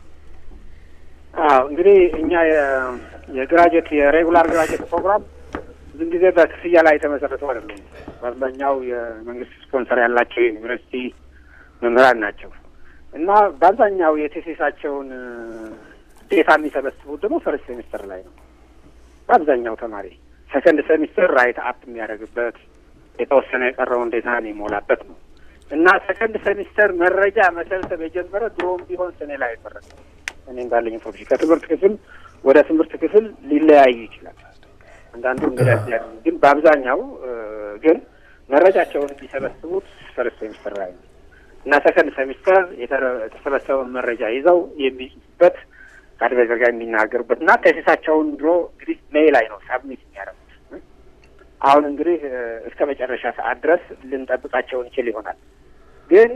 አዎ እንግዲህ እኛ የግራጁዌት የሬጉላር ግራጁዌት ፕሮግራም ብዙ ጊዜ በክፍያ ላይ የተመሰረተው አይደለም። በአብዛኛው የመንግስት ስፖንሰር ያላቸው የዩኒቨርሲቲ መምህራን ናቸው እና በአብዛኛው የቴሲሳቸውን ዴታ የሚሰበስቡት ደግሞ ፈርስት ሴሚስተር ላይ ነው። በአብዛኛው ተማሪ ሰከንድ ሴሚስተር ራይት አፕ የሚያደርግበት የተወሰነ የቀረውን ዴታ የሚሞላበት ነው እና ሰከንድ ሴሚስተር መረጃ መሰብሰብ የጀመረ ድሮም ቢሆን ሰኔ ላይ አይመረቅ እኔ እንዳለኝ ኢንፎርሜሽን ከትምህርት ክፍል ወደ ትምህርት ክፍል ሊለያዩ ይችላል። አንዳንዱ እንግዲህ ግን በአብዛኛው ግን መረጃቸውን የሚሰበስቡት ፈርስት ሴሚስተር ላይ ነው እና ሰከንድ ሴሚስተር የተሰበሰበውን መረጃ ይዘው የሚጽፉበት ከአድቫይዘር ጋር የሚናገሩበት እና ቴሲሳቸውን ድሮ እንግዲህ ሜይ ላይ ነው ሳብሚት የሚያደርጉት። አሁን እንግዲህ እስከ መጨረሻ ሰዓት ድረስ ልንጠብቃቸው እንችል ይሆናል ግን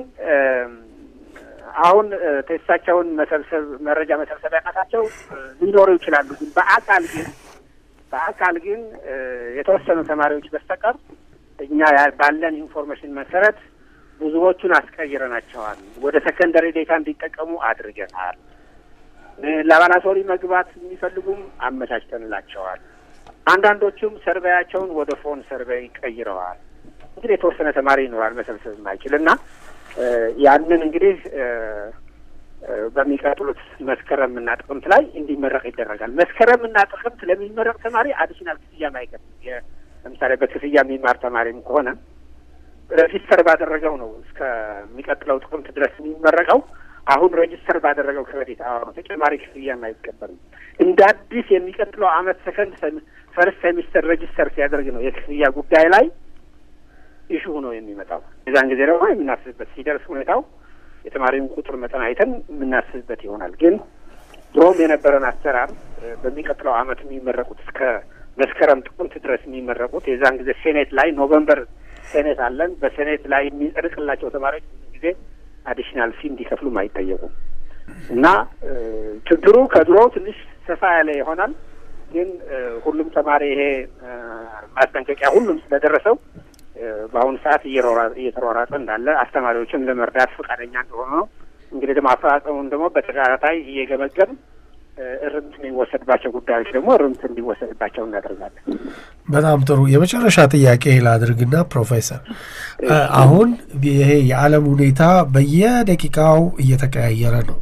አሁን ቴስታቸውን መሰብሰብ መረጃ መሰብሰቢያነታቸው ሊኖሩ ይችላሉ። ግን በአካል ግን በአካል ግን የተወሰኑ ተማሪዎች በስተቀር እኛ ባለን ኢንፎርሜሽን መሰረት ብዙዎቹን አስቀይረናቸዋል። ወደ ሰከንደሪ ዴታ እንዲጠቀሙ አድርገናል። ላቦራቶሪ መግባት የሚፈልጉም አመቻችተንላቸዋል። አንዳንዶቹም ሰርቬያቸውን ወደ ፎን ሰርቬይ ቀይረዋል። እንግዲህ የተወሰነ ተማሪ ይኖራል መሰብሰብ የማይችል እና ያንን እንግዲህ በሚቀጥሉት መስከረምና ጥቅምት ላይ እንዲመረቅ ይደረጋል። መስከረምና ጥቅምት ለሚመረቅ ተማሪ አዲሽናል ክፍያ ማይከፍል ለምሳሌ በክፍያ የሚማር ተማሪም ከሆነ ሬጂስተር ባደረገው ነው እስከሚቀጥለው ጥቅምት ድረስ የሚመረቀው። አሁን ሬጂስተር ባደረገው ክሬዲት አሁን ተጨማሪ ክፍያ አይቀበልም። እንደ አዲስ የሚቀጥለው አመት ሰከንድ ፈርስት ሴሚስተር ሬጂስተር ሲያደርግ ነው የክፍያ ጉዳይ ላይ ኢሹ ሆኖ የሚመጣው። የዛን ጊዜ ደግሞ የምናስብበት ሲደርስ ሁኔታው የተማሪውን ቁጥር መጠን አይተን የምናስብበት ይሆናል። ግን ድሮም የነበረን አሰራር በሚቀጥለው አመት የሚመረቁት እስከ መስከረም ጥቅምት ድረስ የሚመረቁት የዛን ጊዜ ሴኔት ላይ ኖቨምበር ሴኔት አለን። በሴኔት ላይ የሚጸድቅላቸው ተማሪዎች ብዙ ጊዜ አዲሽናል ፊ እንዲከፍሉም አይጠየቁም እና ችግሩ ከድሮ ትንሽ ሰፋ ያለ ይሆናል። ግን ሁሉም ተማሪ ይሄ ማስጠንቀቂያ ሁሉም ስለደረሰው በአሁኑ ሰዓት እየተሯሯጠ እንዳለ አስተማሪዎችን ለመርዳት ፈቃደኛ እንደሆነ ነው። እንግዲህ ደግሞ አፈጻጸሙን ደግሞ በተከታታይ እየገመገም እርምት የሚወሰድባቸው ጉዳዮች ደግሞ እርምት እንዲወሰድባቸው እናደርጋለን። በጣም ጥሩ። የመጨረሻ ጥያቄ ላድርግና ፕሮፌሰር፣ አሁን ይሄ የዓለም ሁኔታ በየደቂቃው እየተቀያየረ ነው።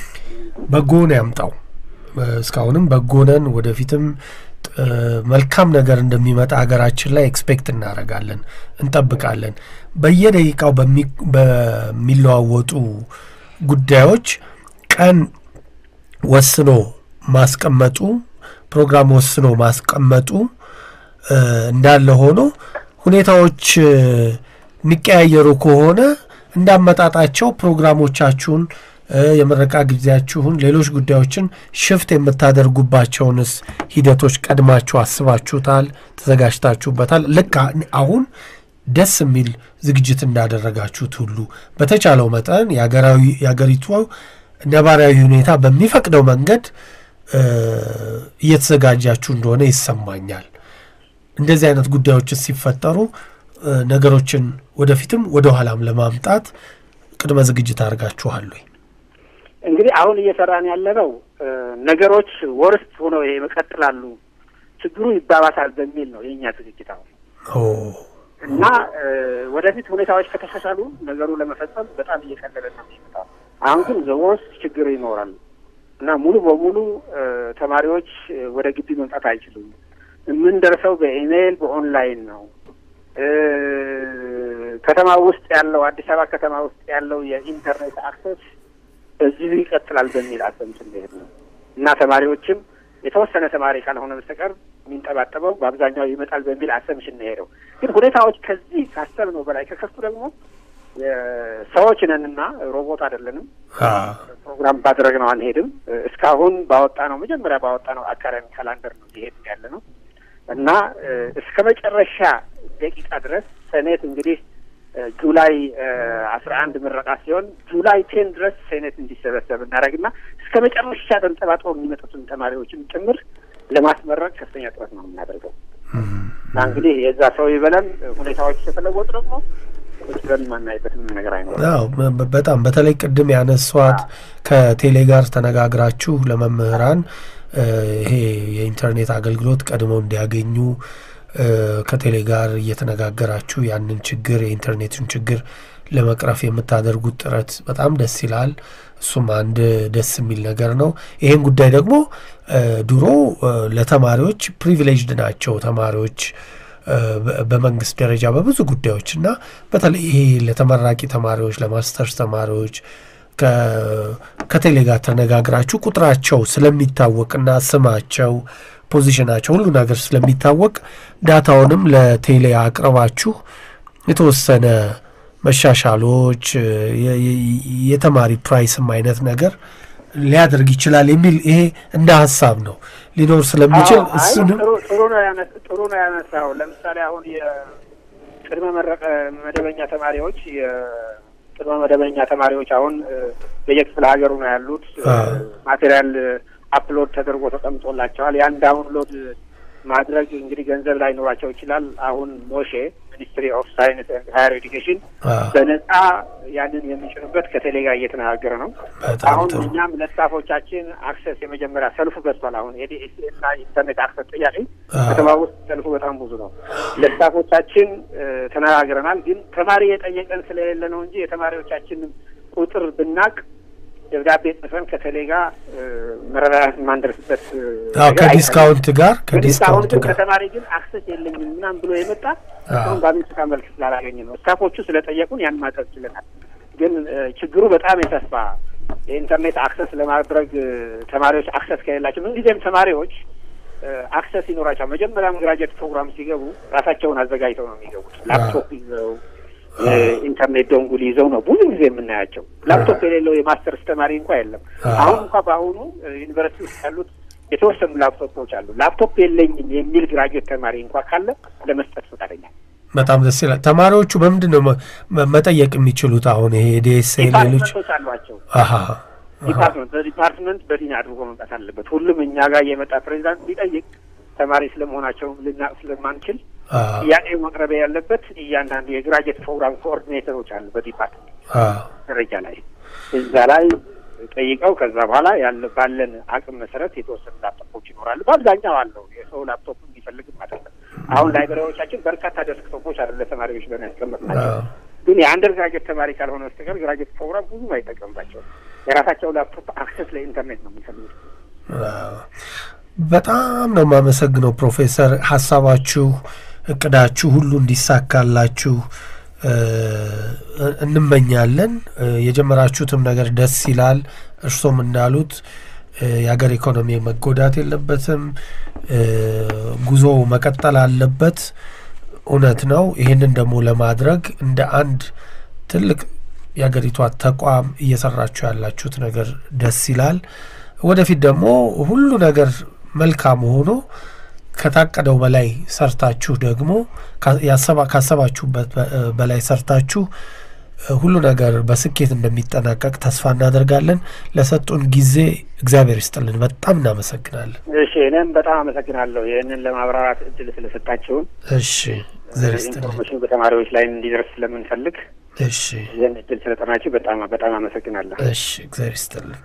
በጎን ያምጣው እስካሁንም በጎነን ወደፊትም መልካም ነገር እንደሚመጣ ሀገራችን ላይ ኤክስፔክት እናደርጋለን፣ እንጠብቃለን። በየደቂቃው በሚለዋወጡ ጉዳዮች ቀን ወስኖ ማስቀመጡ ፕሮግራም ወስኖ ማስቀመጡ እንዳለ ሆኖ ሁኔታዎች የሚቀያየሩ ከሆነ እንዳመጣጣቸው ፕሮግራሞቻችሁን የምረቃ ጊዜያችሁን ሌሎች ጉዳዮችን ሽፍት የምታደርጉባቸውንስ ሂደቶች ቀድማችሁ አስባችሁታል? ተዘጋጅታችሁበታል? ልክ አሁን ደስ የሚል ዝግጅት እንዳደረጋችሁት ሁሉ በተቻለው መጠን የሀገሪቱ ነባራዊ ሁኔታ በሚፈቅደው መንገድ እየተዘጋጃችሁ እንደሆነ ይሰማኛል። እንደዚህ አይነት ጉዳዮችን ሲፈጠሩ ነገሮችን ወደፊትም ወደ ኋላም ለማምጣት ቅድመ ዝግጅት አድርጋችኋል ወይ? እንግዲህ አሁን እየሰራን ያለነው ነገሮች ወርስት ሆነው ይቀጥላሉ፣ ችግሩ ይባባሳል በሚል ነው የእኛ ዝግጅት አሁን እና ወደፊት ሁኔታዎች ከተሻሻሉ ነገሩ ለመፈጸም በጣም እየቀለለ ነው የሚመጣው። አሁን ግን ዘወርስት ችግር ይኖራል እና ሙሉ በሙሉ ተማሪዎች ወደ ግቢ መምጣት አይችሉም። የምንደርሰው በኢሜይል በኦንላይን ነው። ከተማ ውስጥ ያለው አዲስ አበባ ከተማ ውስጥ ያለው የኢንተርኔት አክሰስ እዚሁ ይቀጥላል በሚል አሰብ ስንሄድ ነው እና ተማሪዎችም የተወሰነ ተማሪ ካልሆነ በስተቀር የሚንጠባጠበው በአብዛኛው ይመጣል በሚል አሰምሽን እንሄደው። ግን ሁኔታዎች ከዚህ ካሰብነው በላይ ከከፉ ደግሞ ሰዎች ነንና ሮቦት አይደለንም። ፕሮግራም ባደረግነው አንሄድም። እስካሁን ባወጣ ነው መጀመሪያ ባወጣ ነው አካዳሚ ካላንደር ነው እየሄድ ያለ ነው እና እስከ መጨረሻ ደቂቃ ድረስ ሴኔት እንግዲህ ጁላይ አስራ አንድ ምረቃ ሲሆን ጁላይ ቴን ድረስ ሴኔት እንዲሰበሰብ እናደርግና እስከ መጨረሻ ተንጠባጥበው የሚመጡትን ተማሪዎችን ጭምር ለማስመረቅ ከፍተኛ ጥረት ነው የምናደርገው እና እንግዲህ የዛ ሰው ይበለን ሁኔታዎች የተለወጡ ደግሞ ብለን ማናይበት ምንም ነገር አይኖርም። በጣም በተለይ ቅድም ያነሷት ከቴሌ ጋር ተነጋግራችሁ ለመምህራን ይሄ የኢንተርኔት አገልግሎት ቀድመው እንዲያገኙ ከቴሌ ጋር እየተነጋገራችሁ ያንን ችግር የኢንተርኔቱን ችግር ለመቅረፍ የምታደርጉት ጥረት በጣም ደስ ይላል። እሱም አንድ ደስ የሚል ነገር ነው። ይሄን ጉዳይ ደግሞ ድሮ ለተማሪዎች ፕሪቪሌጅድ ናቸው ተማሪዎች በመንግስት ደረጃ በብዙ ጉዳዮች እና በተለይ ይሄ ለተመራቂ ተማሪዎች ለማስተርስ ተማሪዎች ከቴሌ ጋር ተነጋግራችሁ ቁጥራቸው ስለሚታወቅና ስማቸው ፖዚሽናቸው ሁሉ ነገር ስለሚታወቅ ዳታውንም ለቴሌ አቅርባችሁ የተወሰነ መሻሻሎች የተማሪ ፕራይስም አይነት ነገር ሊያደርግ ይችላል የሚል ይሄ እንደ ሀሳብ ነው ሊኖር ስለሚችል እሱንም ጥሩ ነው ያነሳው። ለምሳሌ አሁን የቅድመ መረቀ መደበኛ ተማሪዎች የቅድመ መደበኛ ተማሪዎች አሁን በየክፍለ ሀገሩ ነው ያሉት። ማቴሪያል አፕሎድ ተደርጎ ተቀምጦላቸዋል። ያን ዳውንሎድ ማድረግ እንግዲህ ገንዘብ ላይ ኖራቸው ይችላል። አሁን ሞሼ ሚኒስትሪ ኦፍ ሳይንስ ኤንድ ሃየር ኤዱኬሽን በነጻ ያንን የሚጭኑበት ከቴሌ ጋር እየተነጋገረ ነው። አሁን እኛም ለስታፎቻችን አክሰስ የመጀመሪያ ሰልፉ በዝቷል። አሁን የዲኤስኤ እና ኢንተርኔት አክሰስ ጥያቄ ከተማ ውስጥ ሰልፉ በጣም ብዙ ነው። ለስታፎቻችን ተነጋግረናል። ግን ተማሪ የጠየቀን ስለሌለ ነው እንጂ የተማሪዎቻችን ቁጥር ብናቅ ደብዳቤ ጽፈን ከቴሌ ጋር መረዳዳት የማንደርስበት ከዲስካውንት ጋር ከዲስካውንት ከተማሪ ግን አክሰስ የለኝም ምናምን ብሎ የመጣ አሁን በአቤቱታ መልክ ስላላገኘ ነው። ስታፎቹ ስለጠየቁን ያን ማድረግ ችለናል። ግን ችግሩ በጣም የሰፋ የኢንተርኔት አክሰስ ለማድረግ ተማሪዎች አክሰስ ከሌላቸው ምንጊዜም ተማሪዎች አክሰስ ይኖራቸዋል። መጀመሪያም ግራጅዌት ፕሮግራም ሲገቡ ራሳቸውን አዘጋጅተው ነው የሚገቡት። ላፕቶፕ ይዘው ኢንተርኔት ዶንጉል ይዘው ነው ብዙ ጊዜ የምናያቸው። ላፕቶፕ የሌለው የማስተርስ ተማሪ እንኳ የለም። አሁን እንኳ በአሁኑ ዩኒቨርሲቲ ውስጥ ያሉት የተወሰኑ ላፕቶፖች አሉ። ላፕቶፕ የለኝም የሚል ግራጅዌት ተማሪ እንኳ ካለ ለመስጠት ፈቃደኛ በጣም ደስ ይላል። ተማሪዎቹ በምንድን ነው መጠየቅ የሚችሉት? አሁን ይሄ ዲኤስኤ ሌሎች አሏቸው ዲፓርትመንት በዲፓርትመንት በዲን አድርጎ መምጣት አለበት። ሁሉም እኛ ጋር የመጣ ፕሬዚዳንት ቢጠይቅ ተማሪ ስለመሆናቸው ልናቅ ስለማንችል ጥያቄው መቅረቢያ ያለበት እያንዳንዱ የግራጅዌት ፕሮግራም ኮኦርዲኔተሮች አሉ በዲፓርትመንት ደረጃ ላይ እዛ ላይ ጠይቀው ከዛ በኋላ ያለ ባለን አቅም መሰረት የተወሰኑ ላፕቶፖች ይኖራሉ። በአብዛኛው አለው የሰው ላፕቶፕ እንዲፈልግም አይደለም። አሁን ላይብራሪዎቻችን በርካታ ዴስክቶፖች አለ ለተማሪዎች ብለን ያስቀመጥናቸው ግን የአንደር ግራጅዌት ተማሪ ካልሆነ በስተቀር ግራጅዌት ፕሮግራም ብዙም አይጠቀምባቸውም። የራሳቸው ላፕቶፕ አክሰስ ለኢንተርኔት ነው የሚፈልጉት። በጣም ነው የማመሰግነው ፕሮፌሰር። ሀሳባችሁ፣ እቅዳችሁ ሁሉ እንዲሳካላችሁ እንመኛለን። የጀመራችሁትም ነገር ደስ ይላል። እርሶም እንዳሉት የሀገር ኢኮኖሚ መጎዳት የለበትም፣ ጉዞ መቀጠል አለበት። እውነት ነው። ይህንን ደግሞ ለማድረግ እንደ አንድ ትልቅ የሀገሪቷ ተቋም እየሰራችሁ ያላችሁት ነገር ደስ ይላል። ወደፊት ደግሞ ሁሉ ነገር መልካም ሆኖ ከታቀደው በላይ ሰርታችሁ ደግሞ ካሰባችሁበት በላይ ሰርታችሁ ሁሉ ነገር በስኬት እንደሚጠናቀቅ ተስፋ እናደርጋለን። ለሰጡን ጊዜ እግዚአብሔር ይስጥልን። በጣም እናመሰግናለን። እሺ፣ እኔም በጣም አመሰግናለሁ ይህንን ለማብራራት እድል ስለሰጣችሁን። እሺ፣ እግዚአብሔር ይስጥልን። ኢንፎርሜሽን በተማሪዎች ላይ እንዲደርስ ስለምንፈልግ እሺ፣ ይህን እድል ስለጠናችሁ በጣም በጣም አመሰግናለሁ። እሺ፣ እግዚአብሔር ይስጥልን።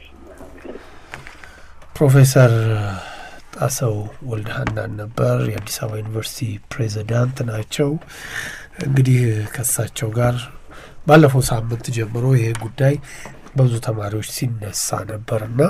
ፕሮፌሰር ጣሰው ወልደሃናን ነበር የአዲስ አበባ ዩኒቨርሲቲ ፕሬዚዳንት ናቸው። እንግዲህ ከእሳቸው ጋር ባለፈው ሳምንት ጀምሮ ይሄ ጉዳይ በብዙ ተማሪዎች ሲነሳ ነበር እና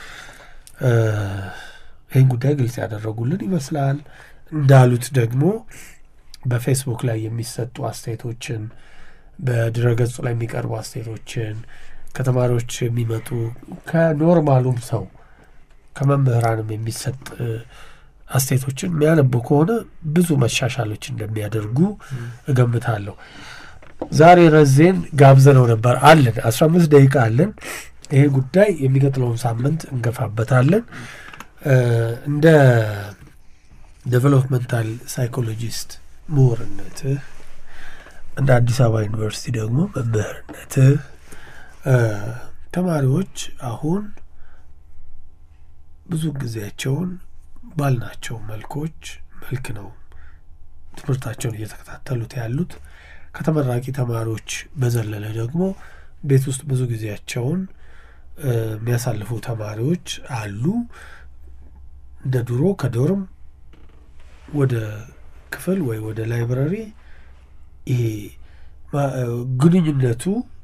ይህን ጉዳይ ግልጽ ያደረጉልን ይመስላል። እንዳሉት ደግሞ በፌስቡክ ላይ የሚሰጡ አስተያየቶችን፣ በድረገጹ ላይ የሚቀርቡ አስተያየቶችን ከተማሪዎች የሚመጡ ከኖርማሉም ሰው ከመምህራንም የሚሰጥ አስተያየቶችን የሚያነቡ ከሆነ ብዙ መሻሻሎች እንደሚያደርጉ እገምታለሁ። ዛሬ ረዜን ጋብዘነው ነበር አለን አስራ አምስት ደቂቃ አለን። ይሄ ጉዳይ የሚቀጥለውን ሳምንት እንገፋበታለን። እንደ ዴቨሎፕመንታል ሳይኮሎጂስት ምሁርነትህ እንደ አዲስ አበባ ዩኒቨርሲቲ ደግሞ መምህርነትህ ተማሪዎች አሁን ብዙ ጊዜያቸውን ባልናቸው መልኮች መልክ ነው ትምህርታቸውን እየተከታተሉት ያሉት። ከተመራቂ ተማሪዎች በዘለለ ደግሞ ቤት ውስጥ ብዙ ጊዜያቸውን የሚያሳልፉ ተማሪዎች አሉ። እንደ ድሮ ከዶርም ወደ ክፍል ወይ ወደ ላይብረሪ ይሄ ግንኙነቱ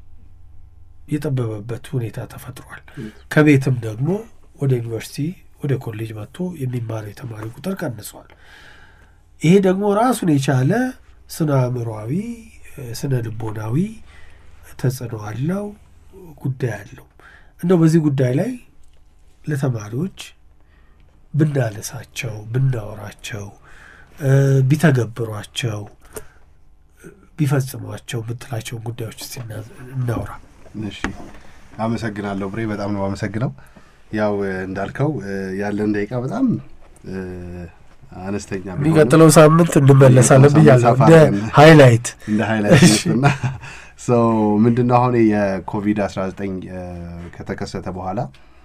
የጠበበበት ሁኔታ ተፈጥሯል። ከቤትም ደግሞ ወደ ዩኒቨርሲቲ ወደ ኮሌጅ መጥቶ የሚማረው የተማሪ ቁጥር ቀንሷል። ይሄ ደግሞ ራሱን የቻለ ስነ አእምሯዊ፣ ስነ ልቦናዊ ተጽዕኖ አለው ጉዳይ አለው። እንደው በዚህ ጉዳይ ላይ ለተማሪዎች ብናነሳቸው፣ ብናወራቸው፣ ቢተገብሯቸው፣ ቢፈጽሟቸው የምትላቸውን ጉዳዮች ስ እናውራ። እሺ፣ አመሰግናለሁ ብሬ፣ በጣም ነው አመሰግነው። ያው እንዳልከው ያለን ደቂቃ በጣም አነስተኛ የሚቀጥለው ሳምንት እንመለሳለን ብያለሁ። እንደ ሀይላይት እንደ ሀይላይት እና ሰው ምንድን ነው አሁን የኮቪድ አስራ ዘጠኝ ከተከሰተ በኋላ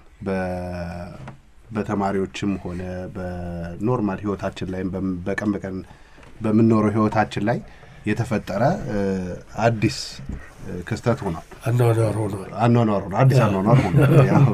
በተማሪዎችም ሆነ በኖርማል ህይወታችን ላይ በቀን በቀን በምንኖረው ህይወታችን ላይ የተፈጠረ አዲስ ክስተት ሆኗል። አኗኗር ሆኗል። አኗኗር ሆኗል። አዲስ አኗኗር ሆኗል።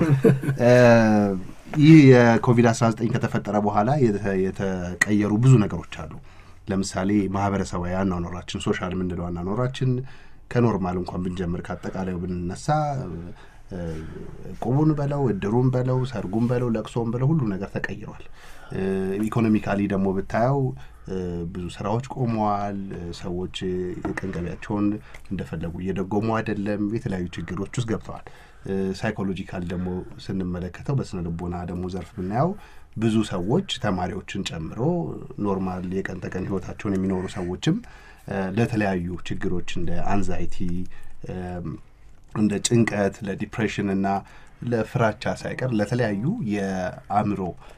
ይህ የኮቪድ አስራ ዘጠኝ ከተፈጠረ በኋላ የተቀየሩ ብዙ ነገሮች አሉ። ለምሳሌ ማህበረሰባዊ አኗኗራችን፣ ሶሻል የምንለው አኗኗራችን ከኖርማል እንኳን ብንጀምር ከአጠቃላዩ ብንነሳ ቁቡን በለው እድሩን በለው ሰርጉን በለው ለቅሶን በለው ሁሉ ነገር ተቀይሯል። ኢኮኖሚካሊ ደግሞ ብታየው ብዙ ስራዎች ቆመዋል። ሰዎች የቀን ገቢያቸውን እንደፈለጉ እየደጎሙ አይደለም። የተለያዩ ችግሮች ውስጥ ገብተዋል። ሳይኮሎጂካል ደግሞ ስንመለከተው በስነ ልቦና ደግሞ ዘርፍ ብናየው ብዙ ሰዎች ተማሪዎችን ጨምሮ ኖርማል የቀን ተቀን ህይወታቸውን የሚኖሩ ሰዎችም ለተለያዩ ችግሮች እንደ አንዛይቲ፣ እንደ ጭንቀት፣ ለዲፕሬሽን እና ለፍራቻ ሳይቀር ለተለያዩ የአእምሮ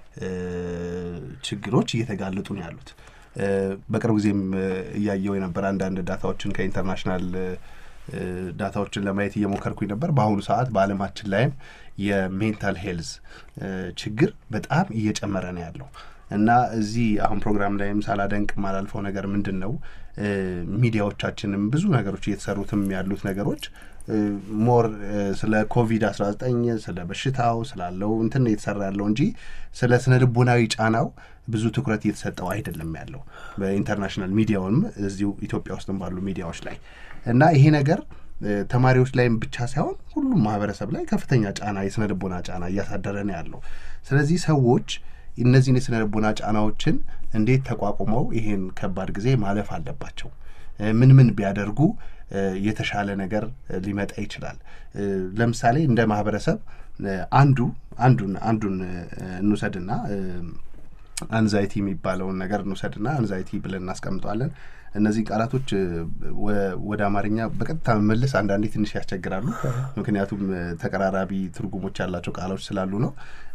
ችግሮች እየተጋለጡ ነው ያሉት። በቅርብ ጊዜም እያየው የነበረ አንዳንድ ዳታዎችን ከኢንተርናሽናል ዳታዎችን ለማየት እየሞከርኩኝ ነበር። በአሁኑ ሰዓት በዓለማችን ላይም የሜንታል ሄልዝ ችግር በጣም እየጨመረ ነው ያለው እና እዚህ አሁን ፕሮግራም ላይም ሳላደንቅ ማላልፈው ነገር ምንድን ነው ሚዲያዎቻችንም ብዙ ነገሮች እየተሰሩትም ያሉት ነገሮች ሞር ስለ ኮቪድ አስራ ዘጠኝ ስለ በሽታው ስላለው እንትን እየተሰራ ያለው እንጂ ስለ ስነ ልቦናዊ ጫናው ብዙ ትኩረት እየተሰጠው አይደለም ያለው በኢንተርናሽናል ሚዲያውንም እዚሁ ኢትዮጵያ ውስጥም ባሉ ሚዲያዎች ላይ እና ይሄ ነገር ተማሪዎች ላይም ብቻ ሳይሆን ሁሉም ማህበረሰብ ላይ ከፍተኛ ጫና የስነ ልቦና ጫና እያሳደረ ነው ያለው። ስለዚህ ሰዎች እነዚህን የስነ ልቦና ጫናዎችን እንዴት ተቋቁመው ይሄን ከባድ ጊዜ ማለፍ አለባቸው? ምን ምን ቢያደርጉ የተሻለ ነገር ሊመጣ ይችላል? ለምሳሌ እንደ ማህበረሰብ አንዱ አንዱን አንዱን እንውሰድና አንዛይቲ የሚባለውን ነገር እንውሰድና አንዛይቲ ብለን እናስቀምጠዋለን። እነዚህ ቃላቶች ወደ አማርኛ በቀጥታ መመለስ አንዳንዴ ትንሽ ያስቸግራሉ። ምክንያቱም ተቀራራቢ ትርጉሞች ያላቸው ቃሎች ስላሉ ነው።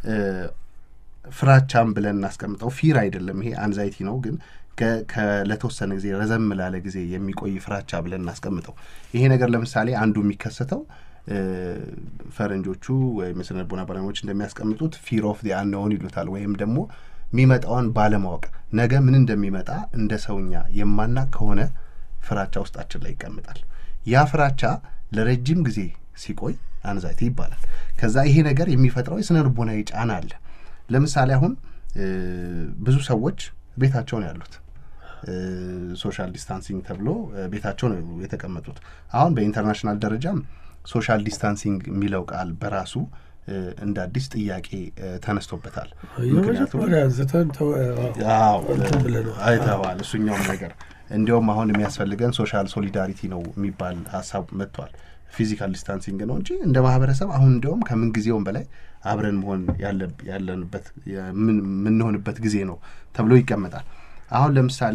ፍራቻም ብለን እናስቀምጠው። ፊር አይደለም ይሄ አንዛይቲ ነው፣ ግን ለተወሰነ ጊዜ ረዘም ላለ ጊዜ የሚቆይ ፍራቻ ብለን እናስቀምጠው። ይሄ ነገር ለምሳሌ አንዱ የሚከሰተው ፈረንጆቹ ወይም የስነ ልቦና ባለሙያዎች እንደሚያስቀምጡት ፊር ኦፍ ዲ አንኖውን ይሉታል ወይም ደግሞ የሚመጣውን ባለማወቅ ነገ ምን እንደሚመጣ እንደ ሰውኛ የማናቅ ከሆነ ፍራቻ ውስጣችን ላይ ይቀምጣል። ያ ፍራቻ ለረጅም ጊዜ ሲቆይ አንዛይቲ ይባላል። ከዛ ይሄ ነገር የሚፈጥረው የስነ ልቦናዊ ጫና አለ። ለምሳሌ አሁን ብዙ ሰዎች ቤታቸው ነው ያሉት። ሶሻል ዲስታንሲንግ ተብሎ ቤታቸው ነው የተቀመጡት። አሁን በኢንተርናሽናል ደረጃም ሶሻል ዲስታንሲንግ የሚለው ቃል በራሱ እንደ አዲስ ጥያቄ ተነስቶበታል። አይተዋል። እሱኛውም ነገር እንዲያውም አሁን የሚያስፈልገን ሶሻል ሶሊዳሪቲ ነው የሚባል ሀሳብ መጥቷል። ፊዚካል ዲስታንሲንግ ነው እንጂ እንደ ማህበረሰብ አሁን እንዲያውም ከምን ጊዜውም በላይ አብረን መሆን ያለንበት የምንሆንበት ጊዜ ነው ተብሎ ይቀመጣል። አሁን ለምሳሌ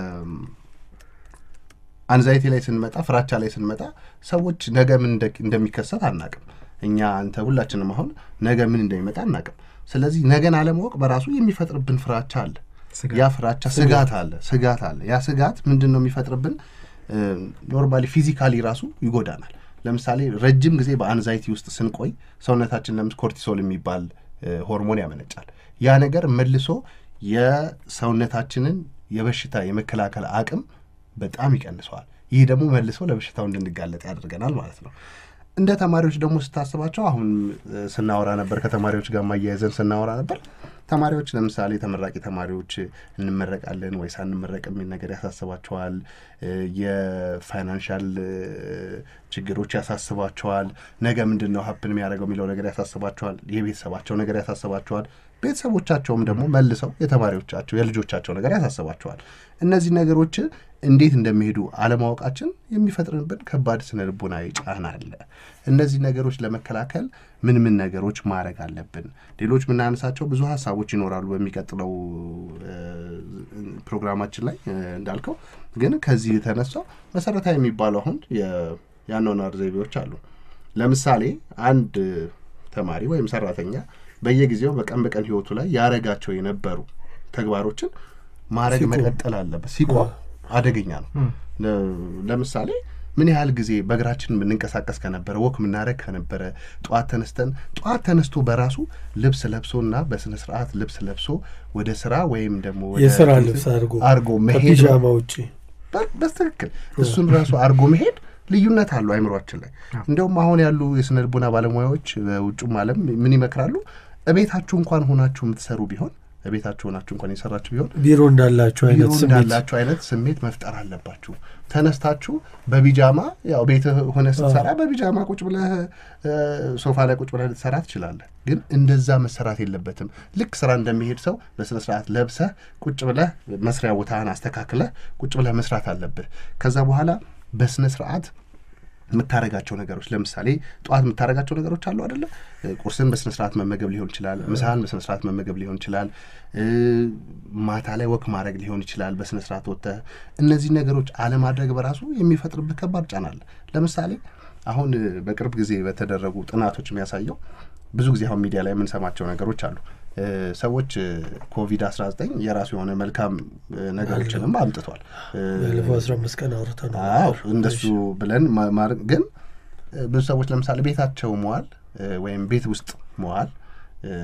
አንዛይቲ ላይ ስንመጣ፣ ፍራቻ ላይ ስንመጣ ሰዎች ነገ ምን እንደሚከሰት አናቅም። እኛ አንተ ሁላችንም አሁን ነገ ምን እንደሚመጣ አናቅም። ስለዚህ ነገን አለማወቅ በራሱ የሚፈጥርብን ፍራቻ አለ። ያ ፍራቻ ስጋት አለ ስጋት አለ። ያ ስጋት ምንድን ነው የሚፈጥርብን? ኖርማሊ ፊዚካሊ ራሱ ይጎዳናል። ለምሳሌ ረጅም ጊዜ በአንዛይቲ ውስጥ ስንቆይ ሰውነታችን ለምስ ኮርቲሶል የሚባል ሆርሞን ያመነጫል። ያ ነገር መልሶ የሰውነታችንን የበሽታ የመከላከል አቅም በጣም ይቀንሰዋል። ይህ ደግሞ መልሶ ለበሽታው እንድንጋለጥ ያደርገናል ማለት ነው። እንደ ተማሪዎች ደግሞ ስታስባቸው አሁን ስናወራ ነበር፣ ከተማሪዎች ጋር ማያያዘን ስናወራ ነበር። ተማሪዎች ለምሳሌ ተመራቂ ተማሪዎች እንመረቃለን ወይ ሳንመረቅ የሚል ነገር ያሳስባቸዋል። የፋይናንሻል ችግሮች ያሳስባቸዋል። ነገ ምንድን ነው ሀፕን የሚያደርገው የሚለው ነገር ያሳስባቸዋል። የቤተሰባቸው ነገር ያሳስባቸዋል። ቤተሰቦቻቸውም ደግሞ መልሰው የተማሪዎቻቸው የልጆቻቸው ነገር ያሳስባቸዋል። እነዚህ ነገሮች እንዴት እንደሚሄዱ አለማወቃችን የሚፈጥርብን ከባድ ስነ ልቦናዊ ጫና አለ። እነዚህ ነገሮች ለመከላከል ምን ምን ነገሮች ማድረግ አለብን? ሌሎች የምናነሳቸው ብዙ ሀሳቦች ይኖራሉ በሚቀጥለው ፕሮግራማችን ላይ እንዳልከው። ግን ከዚህ የተነሳው መሰረታዊ የሚባለው አሁን የአኗኗር ዘይቤዎች አሉ። ለምሳሌ አንድ ተማሪ ወይም ሰራተኛ በየጊዜው በቀን በቀን ህይወቱ ላይ ያረጋቸው የነበሩ ተግባሮችን ማድረግ መቀጠል አለበት። ሲቆም አደገኛ ነው። ለምሳሌ ምን ያህል ጊዜ በእግራችን የምንንቀሳቀስ ከነበረ ወክ የምናደረግ ከነበረ ጠዋት ተነስተን ጠዋት ተነስቶ በራሱ ልብስ ለብሶና በስነ ስርዓት ልብስ ለብሶ ወደ ስራ ወይም ደግሞ የስራ ልብስ አድርጎ አድርጎ መሄድ ከፒጃማ ውጭ በትክክል እሱን ራሱ አድርጎ መሄድ ልዩነት አለው አይምሯችን ላይ። እንደውም አሁን ያሉ የስነ ልቦና ባለሙያዎች በውጩም ዓለም ምን ይመክራሉ? እቤታችሁ እንኳን ሆናችሁ የምትሰሩ ቢሆን ቤታችሁ ሆናችሁ እንኳን የሰራችሁ ቢሆን ቢሮ እንዳላችሁ ቢሮ አይነት ስሜት እንዳላችሁ አይነት ስሜት መፍጠር አለባችሁ። ተነስታችሁ በቢጃማ ያው ቤት ሆነ ስትሰራ በቢጃማ ቁጭ ብለህ እ፣ ሶፋ ላይ ቁጭ ብለህ ልትሰራ ትችላለህ። ግን እንደዛ መሰራት የለበትም። ልክ ስራ እንደሚሄድ ሰው በስነ ስርዓት ለብሰህ ቁጭ ብለህ መስሪያ ቦታህን አስተካክለህ ቁጭ ብለህ መስራት አለብህ። ከዛ በኋላ በስነ ስርዓት የምታረጋቸው ነገሮች ለምሳሌ ጠዋት የምታረጋቸው ነገሮች አሉ አደለ? ቁርስን በስነ ስርዓት መመገብ ሊሆን ይችላል። ምሳህን በስነ ስርዓት መመገብ ሊሆን ይችላል። እ፣ ማታ ላይ ወክ ማድረግ ሊሆን ይችላል። በስነ ስርዓት ወጥተህ እነዚህ ነገሮች አለማድረግ በራሱ የሚፈጥርብህ ከባድ ጫና አለ። ለምሳሌ አሁን እ፣ በቅርብ ጊዜ በተደረጉ ጥናቶች የሚያሳየው ብዙ ጊዜ አሁን ሚዲያ ላይ የምንሰማቸው ነገሮች አሉ። እ፣ ሰዎች ኮቪድ አስራ ዘጠኝ የራሱ የሆነ መልካም እ፣ ነገሮችንም አምጥቷል። እ፣ ባለፈው አስራ አምስት ቀን አውርተ ነው አዎ እንደሱ ብለን ማ- ማድረግ ግን እ፣ ብዙ ሰዎች ለምሳሌ ቤታቸው መዋል እ፣ ወይም ቤት ውስጥ መዋል እ፣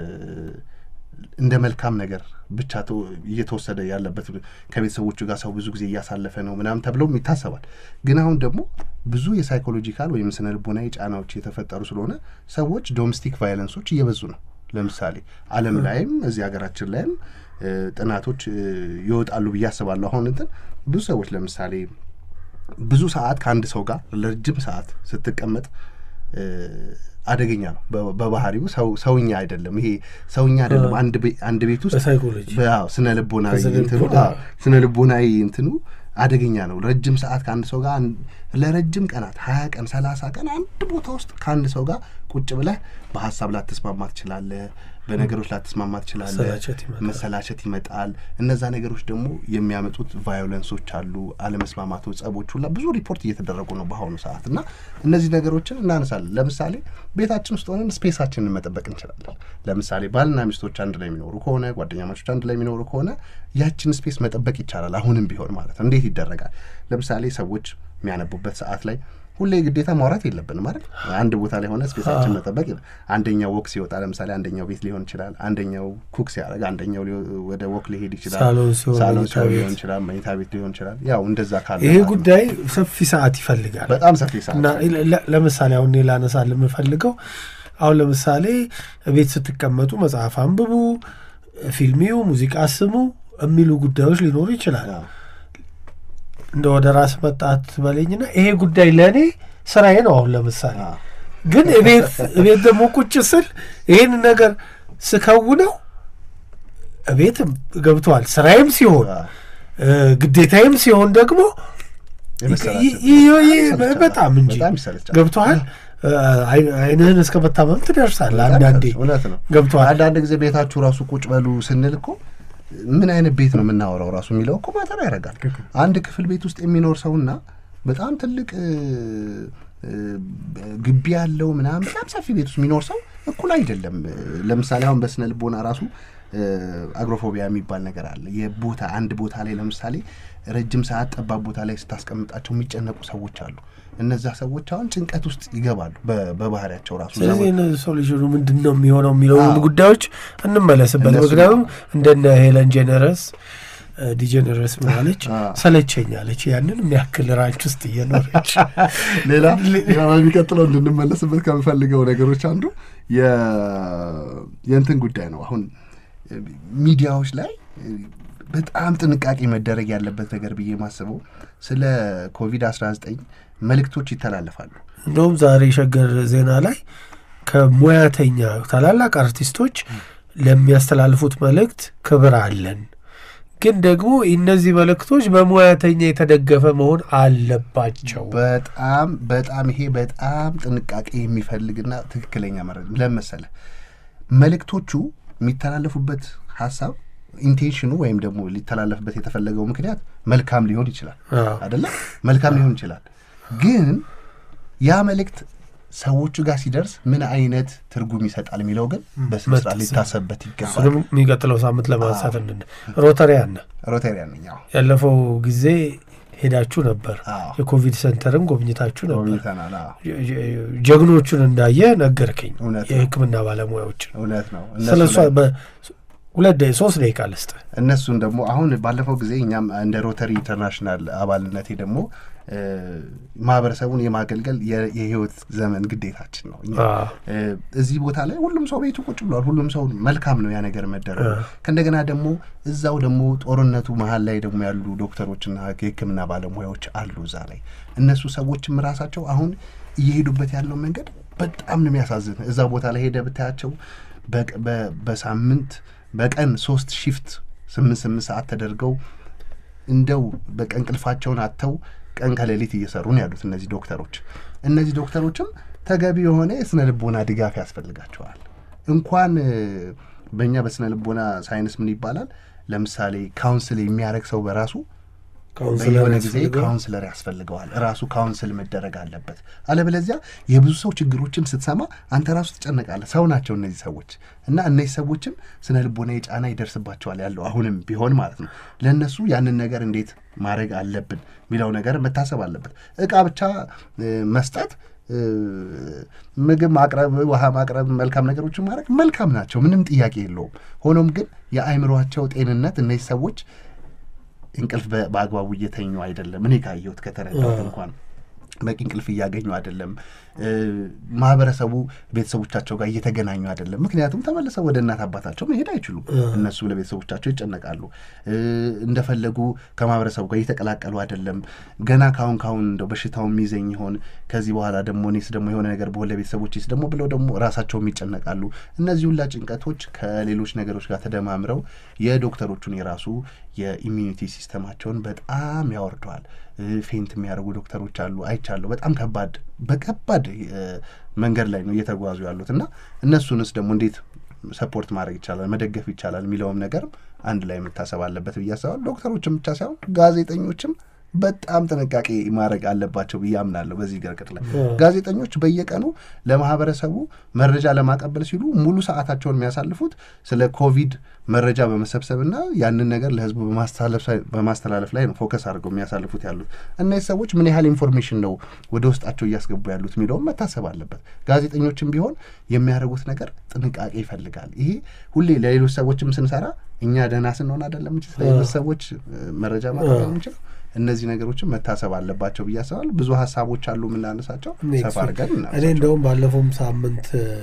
እንደ መልካም ነገር ብቻ ተ- እየተወሰደ ያለበት ከቤተሰቦቹ ጋር ሰው ብዙ ጊዜ እያሳለፈ ነው ምናምን ተብለውም ይታሰባል። ግን አሁን ደግሞ ብዙ የሳይኮሎጂካል ወይም ስነ ልቦናዊ ጫናዎች የተፈጠሩ ስለሆነ ሰዎች ዶሜስቲክ ቫይለንሶች እየበዙ ነው። ለምሳሌ ዓለም ላይም እዚህ ሀገራችን ላይም እ፣ ጥናቶች እ፣ ይወጣሉ ብዬ አስባለሁ። አሁን እንትን ብዙ ሰዎች ለምሳሌ ብዙ ሰዓት ከአንድ ሰው ጋር ለረጅም ሰዓት ስትቀመጥ እ፣ አደገኛ ነው። በ- በባህሪው ሰው ሰውኛ አይደለም። ይሄ ሰውኛ አይደለም። አንድ ቤ- አንድ ቤት ውስጥ በሳይኮሎጂ በ- ስነ ልቦናዊ በስነ እንትኑ ልቦና- አዎ፣ ስነ ልቦናዊ እንትኑ አደገኛ ነው። ረጅም ሰዓት ከአንድ ሰው ጋር አን- ለረጅም ቀናት ሀያ ቀን ሰላሳ ቀን አንድ ቦታ ውስጥ ከአንድ ሰው ጋር ቁጭ ብለህ በሀሳብ ላትስማማ ትችላለህ። በነገሮች ላትስማማ ትችላለህ። መሰላቸት ይመጣል። መሰላቸት ይመጣል። እነዛ ነገሮች ደግሞ የሚያመጡት ቫዮለንሶች አሉ፣ አለመስማማቶች፣ ጸቦች ሁላ ብዙ ሪፖርት እየተደረጉ ነው በአሁኑ ሰዓት እና እነዚህ ነገሮችን እናነሳለን። ለምሳሌ ቤታችን ውስጥ ሆነን ስፔሳችንን መጠበቅ እንችላለን። ለምሳሌ ባልና ሚስቶች አንድ ላይ የሚኖሩ ከሆነ ጓደኛ ማቾች አንድ ላይ የሚኖሩ ከሆነ ያችን ስፔስ መጠበቅ ይቻላል። አሁንም ቢሆን ማለት ነው። እንዴት ይደረጋል? ለምሳሌ ሰዎች የሚያነቡበት ሰዓት ላይ ሁሌ ግዴታ ማውራት የለብንም ማለት አንድ ቦታ ላይ ሆነ ስፔሳችን መጠበቅ የለ- አንደኛው ወክ ሲወጣ ለምሳሌ አንደኛው ቤት ሊሆን ይችላል። አንደኛው ኩክ ሲያደርግ አንደኛው ሊ- ወደ ወክ ሊሄድ ይችላል። ሳሎን ሲሆን ሳሎን መኝታ ሲሆን ቤት። ሊሆን ይችላል። መኝታ ቤት ሊሆን ይችላል። ያው እንደዛ ካለ ይሄ ማለት ነው። ጉዳይ ሰፊ ሰዓት ይፈልጋል በጣም ሰፊ ሰዓት እና ለ- ለምሳሌ አሁን እኔ ላነሳል የምፈልገው አሁን ለምሳሌ ቤት ስትቀመጡ መጽሐፍ አንብቡ፣ ፊልሚው፣ ሙዚቃ ስሙ የሚሉ ጉዳዮች ሊኖሩ ይችላል። አዎ። እንደ ወደ ራስ መጣት በለኝና ይሄ ጉዳይ ለእኔ ስራዬ ነው። አሁን ለምሳሌ አዎ። ግን እቤት እቤት ደግሞ ቁጭ ስል ይህን ነገር ስከውነው እቤትም ገብተዋል ስራዬም ሲሆን አዎ። እ፣ ግዴታዬም ሲሆን ደግሞ የመሰላቸት ይ- ይ- ይ- ይሰለቻል። በጣም እንጂ በጣም ይሰለቻል። ገብተዋል። አይንህን እስከ መታመም ትደርሳለህ። በጣም አንዳንዴ ይሰለቻል። እውነት ነው። ገብተዋል። አንዳንድ ጊዜ ቤታችሁ ራሱ ቁጭ በሉ ስንል እኮ ምን አይነት ቤት ነው የምናወራው ራሱ የሚለው እኮ ማተር ያደርጋል። አንድ ክፍል ቤት ውስጥ የሚኖር ሰውና በጣም ትልቅ እ፣ እ፣ ግቢ ያለው ምናምን በጣም ሰፊ ቤት ውስጥ የሚኖር ሰው እኩል አይደለም። እ፣ ለምሳሌ አሁን በስነ ልቦና ራሱ እ፣ አግሮፎቢያ የሚባል ነገር አለ። የቦታ አንድ ቦታ ላይ ለምሳሌ ረጅም ሰዓት ጠባብ ቦታ ላይ ስታስቀምጣቸው የሚጨነቁ ሰዎች አሉ። እነዛ ሰዎች አሁን ጭንቀት ውስጥ ይገባሉ በ- በባህሪያቸው ራሱ ስለዚህ እነዚህ ሶሉሽኑ ምንድን ነው የሚሆነው የሚለውን አዎ። ጉዳዮች እንመለስበት። እነሱ- ምክንያቱም እንደነ ሄለን ጄነረስ ዲጀነረስ ምናለች አዎ። ሰለቸኛለች ያንን የሚያክል ራንች ውስጥ እየኖረች ሌላ ሌላ በሚቀጥለው እንድንመለስበት ከምፈልገው ነገሮች አንዱ የ- የእንትን ጉዳይ ነው። አሁን ሚዲያዎች ላይ በጣም ጥንቃቄ መደረግ ያለበት ነገር ብዬ ማስበው ስለ ኮቪድ 19 መልእክቶች ይተላለፋሉ። እንደውም ዛሬ ሸገር ዜና ላይ ከሙያተኛ ታላላቅ አርቲስቶች ለሚያስተላልፉት መልእክት ክብር አለን፣ ግን ደግሞ እነዚህ መልእክቶች በሙያተኛ የተደገፈ መሆን አለባቸው። በጣም በጣም ይሄ በጣም ጥንቃቄ የሚፈልግና ትክክለኛ መረጃ ለመሰለ መልእክቶቹ የሚተላለፉበት ሀሳብ ኢንቴንሽኑ ወይም ደግሞ ሊተላለፍበት የተፈለገው ምክንያት መልካም ሊሆን ይችላል አዎ። አይደለም መልካም ሊሆን ይችላል ግን ያ መልእክት ሰዎቹ ጋር ሲደርስ ምን አይነት ትርጉም ይሰጣል የሚለው ግን በስነ ስርዓት መታሰብ። ሊታሰብበት ይገባል እሱንም የሚቀጥለው ሳምንት ለማንሳት እንድን ሮተሪያን ሮቴሪያን ነኝ አዎ ያለፈው ጊዜ ሄዳችሁ ነበር። አዎ የኮቪድ ሴንተርም ጎብኝታችሁ ነበር። ጎብኝተናል አዎ ጀ- ጀ- ጀግኖቹን እንዳየ ነገርከኝ። እውነት ነው። የሕክምና ባለሙያዎችን እውነት ነው ስለ እነሱ እሷ ላይ- በ- ሁለት ደቂቃ ሶስት ደቂቃ ልስጥ። እነሱን ደግሞ አሁን ባለፈው ጊዜ እኛም እንደ ሮተሪ ኢንተርናሽናል አባልነቴ ደግሞ እ፣ ማህበረሰቡን የማገልገል የ- የህይወት ዘመን ግዴታችን ነው። እኛ አዎ። እ፣ እዚህ ቦታ ላይ ሁሉም ሰው ቤቱ ቁጭ ብሏል። ሁሉም ሰው መልካም ነው ያ ነገር መደረጉ። ከእንደገና ደግሞ እዛው ደግሞ ጦርነቱ መሀል ላይ ደግሞ ያሉ ዶክተሮችና የሕክምና ባለሙያዎች አሉ እዛ ላይ እነሱ ሰዎችም ራሳቸው አሁን እየሄዱበት ያለው መንገድ በጣም ነው የሚያሳዝን። እዛ ቦታ ላይ ሄደ ብታያቸው በቀ- በ- በሳምንት በቀን ሶስት ሺፍት ስምንት ስምንት ሰዓት ተደርገው እንደው በቀን እንቅልፋቸውን አጥተው ቀን ከሌሊት እየሰሩ ነው ያሉት እነዚህ ዶክተሮች። እነዚህ ዶክተሮችም ተገቢ የሆነ የስነ ልቦና ድጋፍ ያስፈልጋቸዋል። እንኳን እ፣ በእኛ በስነ ልቦና ሳይንስ ምን ይባላል፣ ለምሳሌ ካውንስል የሚያደርግ ሰው በራሱ ካውንስለር በየሆነ ጊዜ ያስፈልገዋል። ካውንስለር ያስፈልገዋል። ራሱ ካውንስል መደረግ አለበት። አለበለዚያ የብዙ ሰው ችግሮችን ስትሰማ አንተ ራሱ ትጨነቃለህ። ሰው ናቸው እነዚህ ሰዎች እና እነዚህ ሰዎችም ስነ ልቦናዊ ጫና ይደርስባቸዋል ያለው አሁንም ቢሆን ማለት ነው። ለእነሱ ያንን ነገር እንዴት ማድረግ አለብን የሚለው ነገር መታሰብ አለበት። እቃ ብቻ እ፣ መስጠት እ፣ ምግብ ማቅረብ፣ ውሃ ማቅረብ፣ መልካም ነገሮችን ማድረግ መልካም ናቸው፣ ምንም ጥያቄ የለውም። ሆኖም ግን የአእምሯቸው ጤንነት እነዚህ ሰዎች እንቅልፍ በ- በአግባቡ እየተኙ አይደለም። እኔ ካየሁት ከተረዳሁት እንኳን በቂ እንቅልፍ እያገኙ አይደለም። እ፣ ማህበረሰቡ ቤተሰቦቻቸው ጋር እየተገናኙ አይደለም። ምክንያቱም ተመልሰው ወደ እናት አባታቸው መሄድ አይችሉም። እነሱ ለቤተሰቦቻቸው ይጨነቃሉ። እ፣ እንደፈለጉ ከማህበረሰቡ ጋር እየተቀላቀሉ አይደለም። ገና ካሁን ካሁን እንደው በሽታው የሚይዘኝ ይሆን ከዚህ በኋላ ደግሞ እኔስ ደግሞ የሆነ ነገር በሆን ለቤተሰቦችስ ደግሞ ብለው ደግሞ ራሳቸውም ይጨነቃሉ። እነዚህ ሁላ ጭንቀቶች ከሌሎች ነገሮች ጋር ተደማምረው የዶክተሮቹን የራሱ የኢሚዩኒቲ ሲስተማቸውን በጣም ያወርደዋል። እ፣ ፌንት የሚያደርጉ ዶክተሮች አሉ፣ አይቻለሁ። በጣም ከባድ በከባድ እ፣ መንገድ ላይ ነው እየተጓዙ ያሉት እና እነሱንስ ደግሞ እንዴት ሰፖርት ማድረግ ይቻላል፣ መደገፍ ይቻላል የሚለውም ነገርም አንድ ላይ መታሰብ አለበት ብዬ አስባለሁ። ዶክተሮችም ብቻ ሳይሆን ጋዜጠኞችም በጣም ጥንቃቄ ማድረግ አለባቸው ብዬ አምናለሁ። በዚህ ገርቅጥ ላይ ጋዜጠኞች በየቀኑ ለማህበረሰቡ መረጃ ለማቀበል ሲሉ ሙሉ ሰዓታቸውን የሚያሳልፉት ስለ ኮቪድ መረጃ በመሰብሰብና ያንን ነገር ለህዝቡ በማስተላለፍ ላይ ነው ፎከስ አድርገው የሚያሳልፉት ያሉት። እነዚህ ሰዎች ምን ያህል ኢንፎርሜሽን ነው ወደ ውስጣቸው እያስገቡ ያሉት የሚለውም መታሰብ አለበት። ጋዜጠኞችም ቢሆን የሚያደርጉት ነገር ጥንቃቄ ይፈልጋል። ይሄ ሁሌ ለሌሎች ሰዎችም ስንሰራ እኛ ደህና ስንሆን አይደለም እንጂ ስለሌሎች ሰዎች መረጃ ማቅረብ የምንችለው እነዚህ ነገሮችን መታሰብ አለባቸው ብዬ አስባለሁ። ብዙ ሀሳቦች አሉ የምናነሳቸው ሰፋ አድርገን እኔ እንደውም ባለፈውም ሳምንት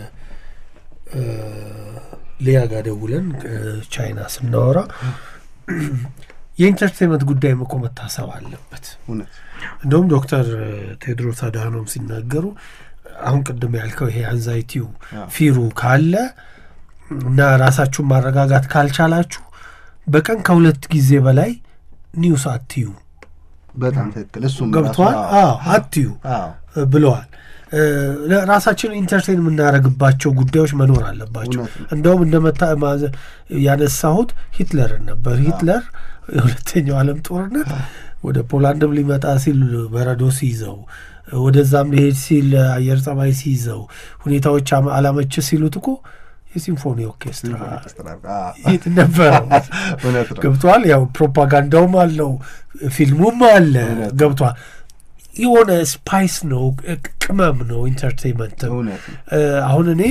ሊያ ጋር ደውለን ቻይና ስናወራ የኢንተርቴንመንት ጉዳይም እኮ መታሰብ አለበት። እውነት እንደውም ዶክተር ቴድሮስ አድሃኖም ሲናገሩ አሁን ቅድም ያልከው ይሄ አንዛይቲው ፊሩ ካለ እና ራሳችሁን ማረጋጋት ካልቻላችሁ በቀን ከሁለት ጊዜ በላይ ኒውስ አትዩ በጣም ትክክል። እሱም ገብቷል። አዎ አትዩ ብለዋል። ራሳችን ኢንተርቴን የምናደርግባቸው ጉዳዮች መኖር አለባቸው። እንደውም እንደመታ ያነሳሁት ሂትለርን ነበር። ሂትለር የሁለተኛው ዓለም ጦርነት ወደ ፖላንድም ሊመጣ ሲል በረዶ ሲይዘው፣ ወደዛም ሊሄድ ሲል አየር ጸባይ ሲይዘው፣ ሁኔታዎች አላመች ሲሉት እኮ የሲምፎኒ ኦርኬስትራ ነበረው። ገብቷል። ያው ፕሮፓጋንዳውም አለው ፊልሙም አለ። ገብቷል። የሆነ ስፓይስ ነው፣ ቅመም ነው፣ ኢንተርቴንመንት። አሁን እኔ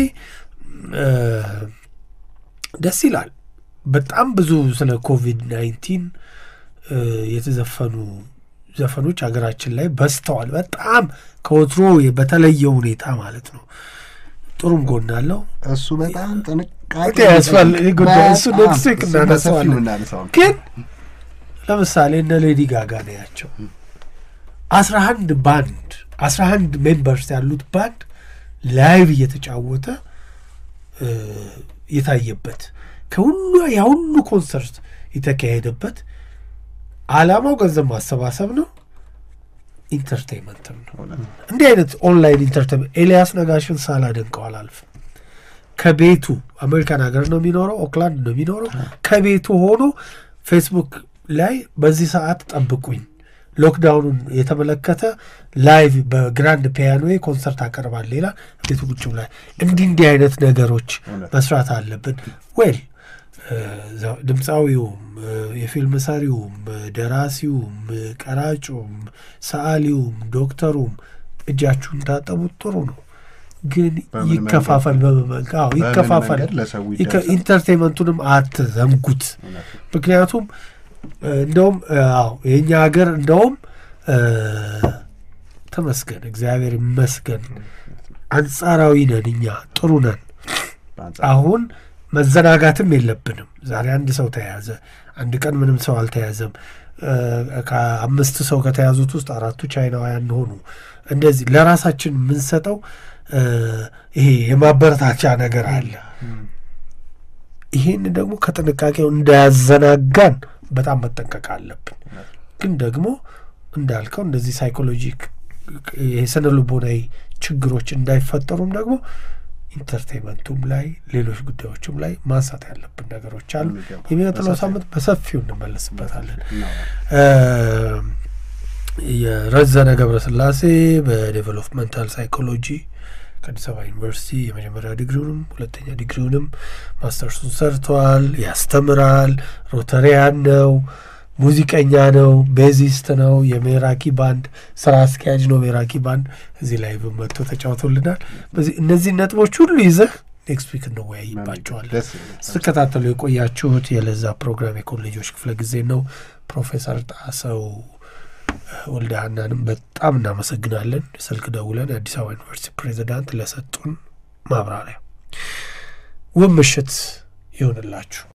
ደስ ይላል። በጣም ብዙ ስለ ኮቪድ ናይንቲን የተዘፈኑ ዘፈኖች ሀገራችን ላይ በዝተዋል። በጣም ከወትሮ በተለየ ሁኔታ ማለት ነው። ጥሩም ጎን አለው። እሱ በጣም ጥንቃቄ ጉዳይ እሱ ኔክስት ዊክ እናነሳዋለን። ግን ለምሳሌ እነ ሌዲ ጋጋ ነው ያቸው አስራ አንድ ባንድ አስራ አንድ ሜምበርስ ያሉት ባንድ ላይቭ እየተጫወተ የታየበት ከሁሉ ያ ሁሉ ኮንሰርት የተካሄደበት አላማው ገንዘብ ማሰባሰብ ነው። ኢንተርቴንመንትም ነው። እንዲህ አይነት ኦንላይን ኢንተርቴንመንት ኤልያስ ነጋሽን ሳላደንቀው አላልፍም። ከቤቱ አሜሪካን ሀገር ነው የሚኖረው፣ ኦክላንድ ነው የሚኖረው። ከቤቱ ሆኖ ፌስቡክ ላይ በዚህ ሰዓት ጠብቁኝ ሎክዳውኑን የተመለከተ ላይቭ በግራንድ ፒያኖ ኮንሰርት አቀርባል ሌላ ቤቱ ቁጭ ብላ እንዲህ እንዲህ አይነት ነገሮች መስራት አለብን። ዌል ድምፃዊውም፣ የፊልም ሰሪውም፣ ደራሲውም፣ ቀራጩም፣ ሰዓሊውም፣ ዶክተሩም እጃችሁን ታጠቡት ጥሩ ነው። ግን በምን ይከፋፈል በመመልክ አዎ በምን ይከፋፈል መንገድ ለሰው ይከ- ይደርሳል? ኢንተርቴንመንቱንም አትዘንጉት እውነት ነው። ምክንያቱም እ፣ እንደውም እ፣ አዎ የእኛ ሀገር እንደውም እ፣ ተመስገን እግዚአብሔር ይመስገን አንጻራዊ ነን እኛ ጥሩ ነን በአንጻሩ አሁን መዘናጋትም የለብንም ዛሬ አንድ ሰው ተያዘ አንድ ቀን ምንም ሰው አልተያዘም እ፣ ከአምስት ሰው ከተያዙት ውስጥ አራቱ ቻይናውያን ሆኑ እንደዚህ ለራሳችን የምንሰጠው እ፣ ይሄ የማበረታቻ ነገር አለ ይሄን ደግሞ ከጥንቃቄው እንዳያዘናጋን በጣም መጠንቀቅ አለብን ግን ደግሞ እንዳልከው እንደዚህ ሳይኮሎጂክ የስነ ልቦናዊ ችግሮች እንዳይፈጠሩም ደግሞ ኢንተርቴንመንቱም ላይ ሌሎች ጉዳዮችም ላይ ማንሳት ያለብን ነገሮች አሉ በሚገባ። የሚቀጥለው በሰፊው። ሳምንት በሰፊው እንመለስበታለን እናወራለን። የረዘነ ገብረስላሴ በዴቨሎፕመንታል ሳይኮሎጂ ከአዲስ አበባ ዩኒቨርሲቲ የመጀመሪያ ዲግሪውንም ሁለተኛ ዲግሪውንም ማስተርሱን ሰርተዋል። ያስተምራል። ሮተሪያን ነው። ሙዚቀኛ ነው። ቤዚስት ነው። የሜራኪ ባንድ ስራ አስኪያጅ ነው። ሜራኪ ባንድ እዚህ ላይ መጥቶ ተጫውቶልናል። በዚህ እነዚህ ነጥቦች ሁሉ ይዘህ ኔክስት ዊክ እንወያይባቸዋለን። ደስ ይላል። ስትከታተሉ የቆያችሁት የለዛ ፕሮግራም የኮሌጆች ክፍለ ጊዜ ነው። ፕሮፌሰር ጣሰው ወልደ ሀናንም በጣም እናመሰግናለን። ስልክ ደውለን የአዲስ አበባ ዩኒቨርሲቲ ፕሬዚዳንት ለሰጡን ማብራሪያ ውብ ምሽት ይሁንላችሁ።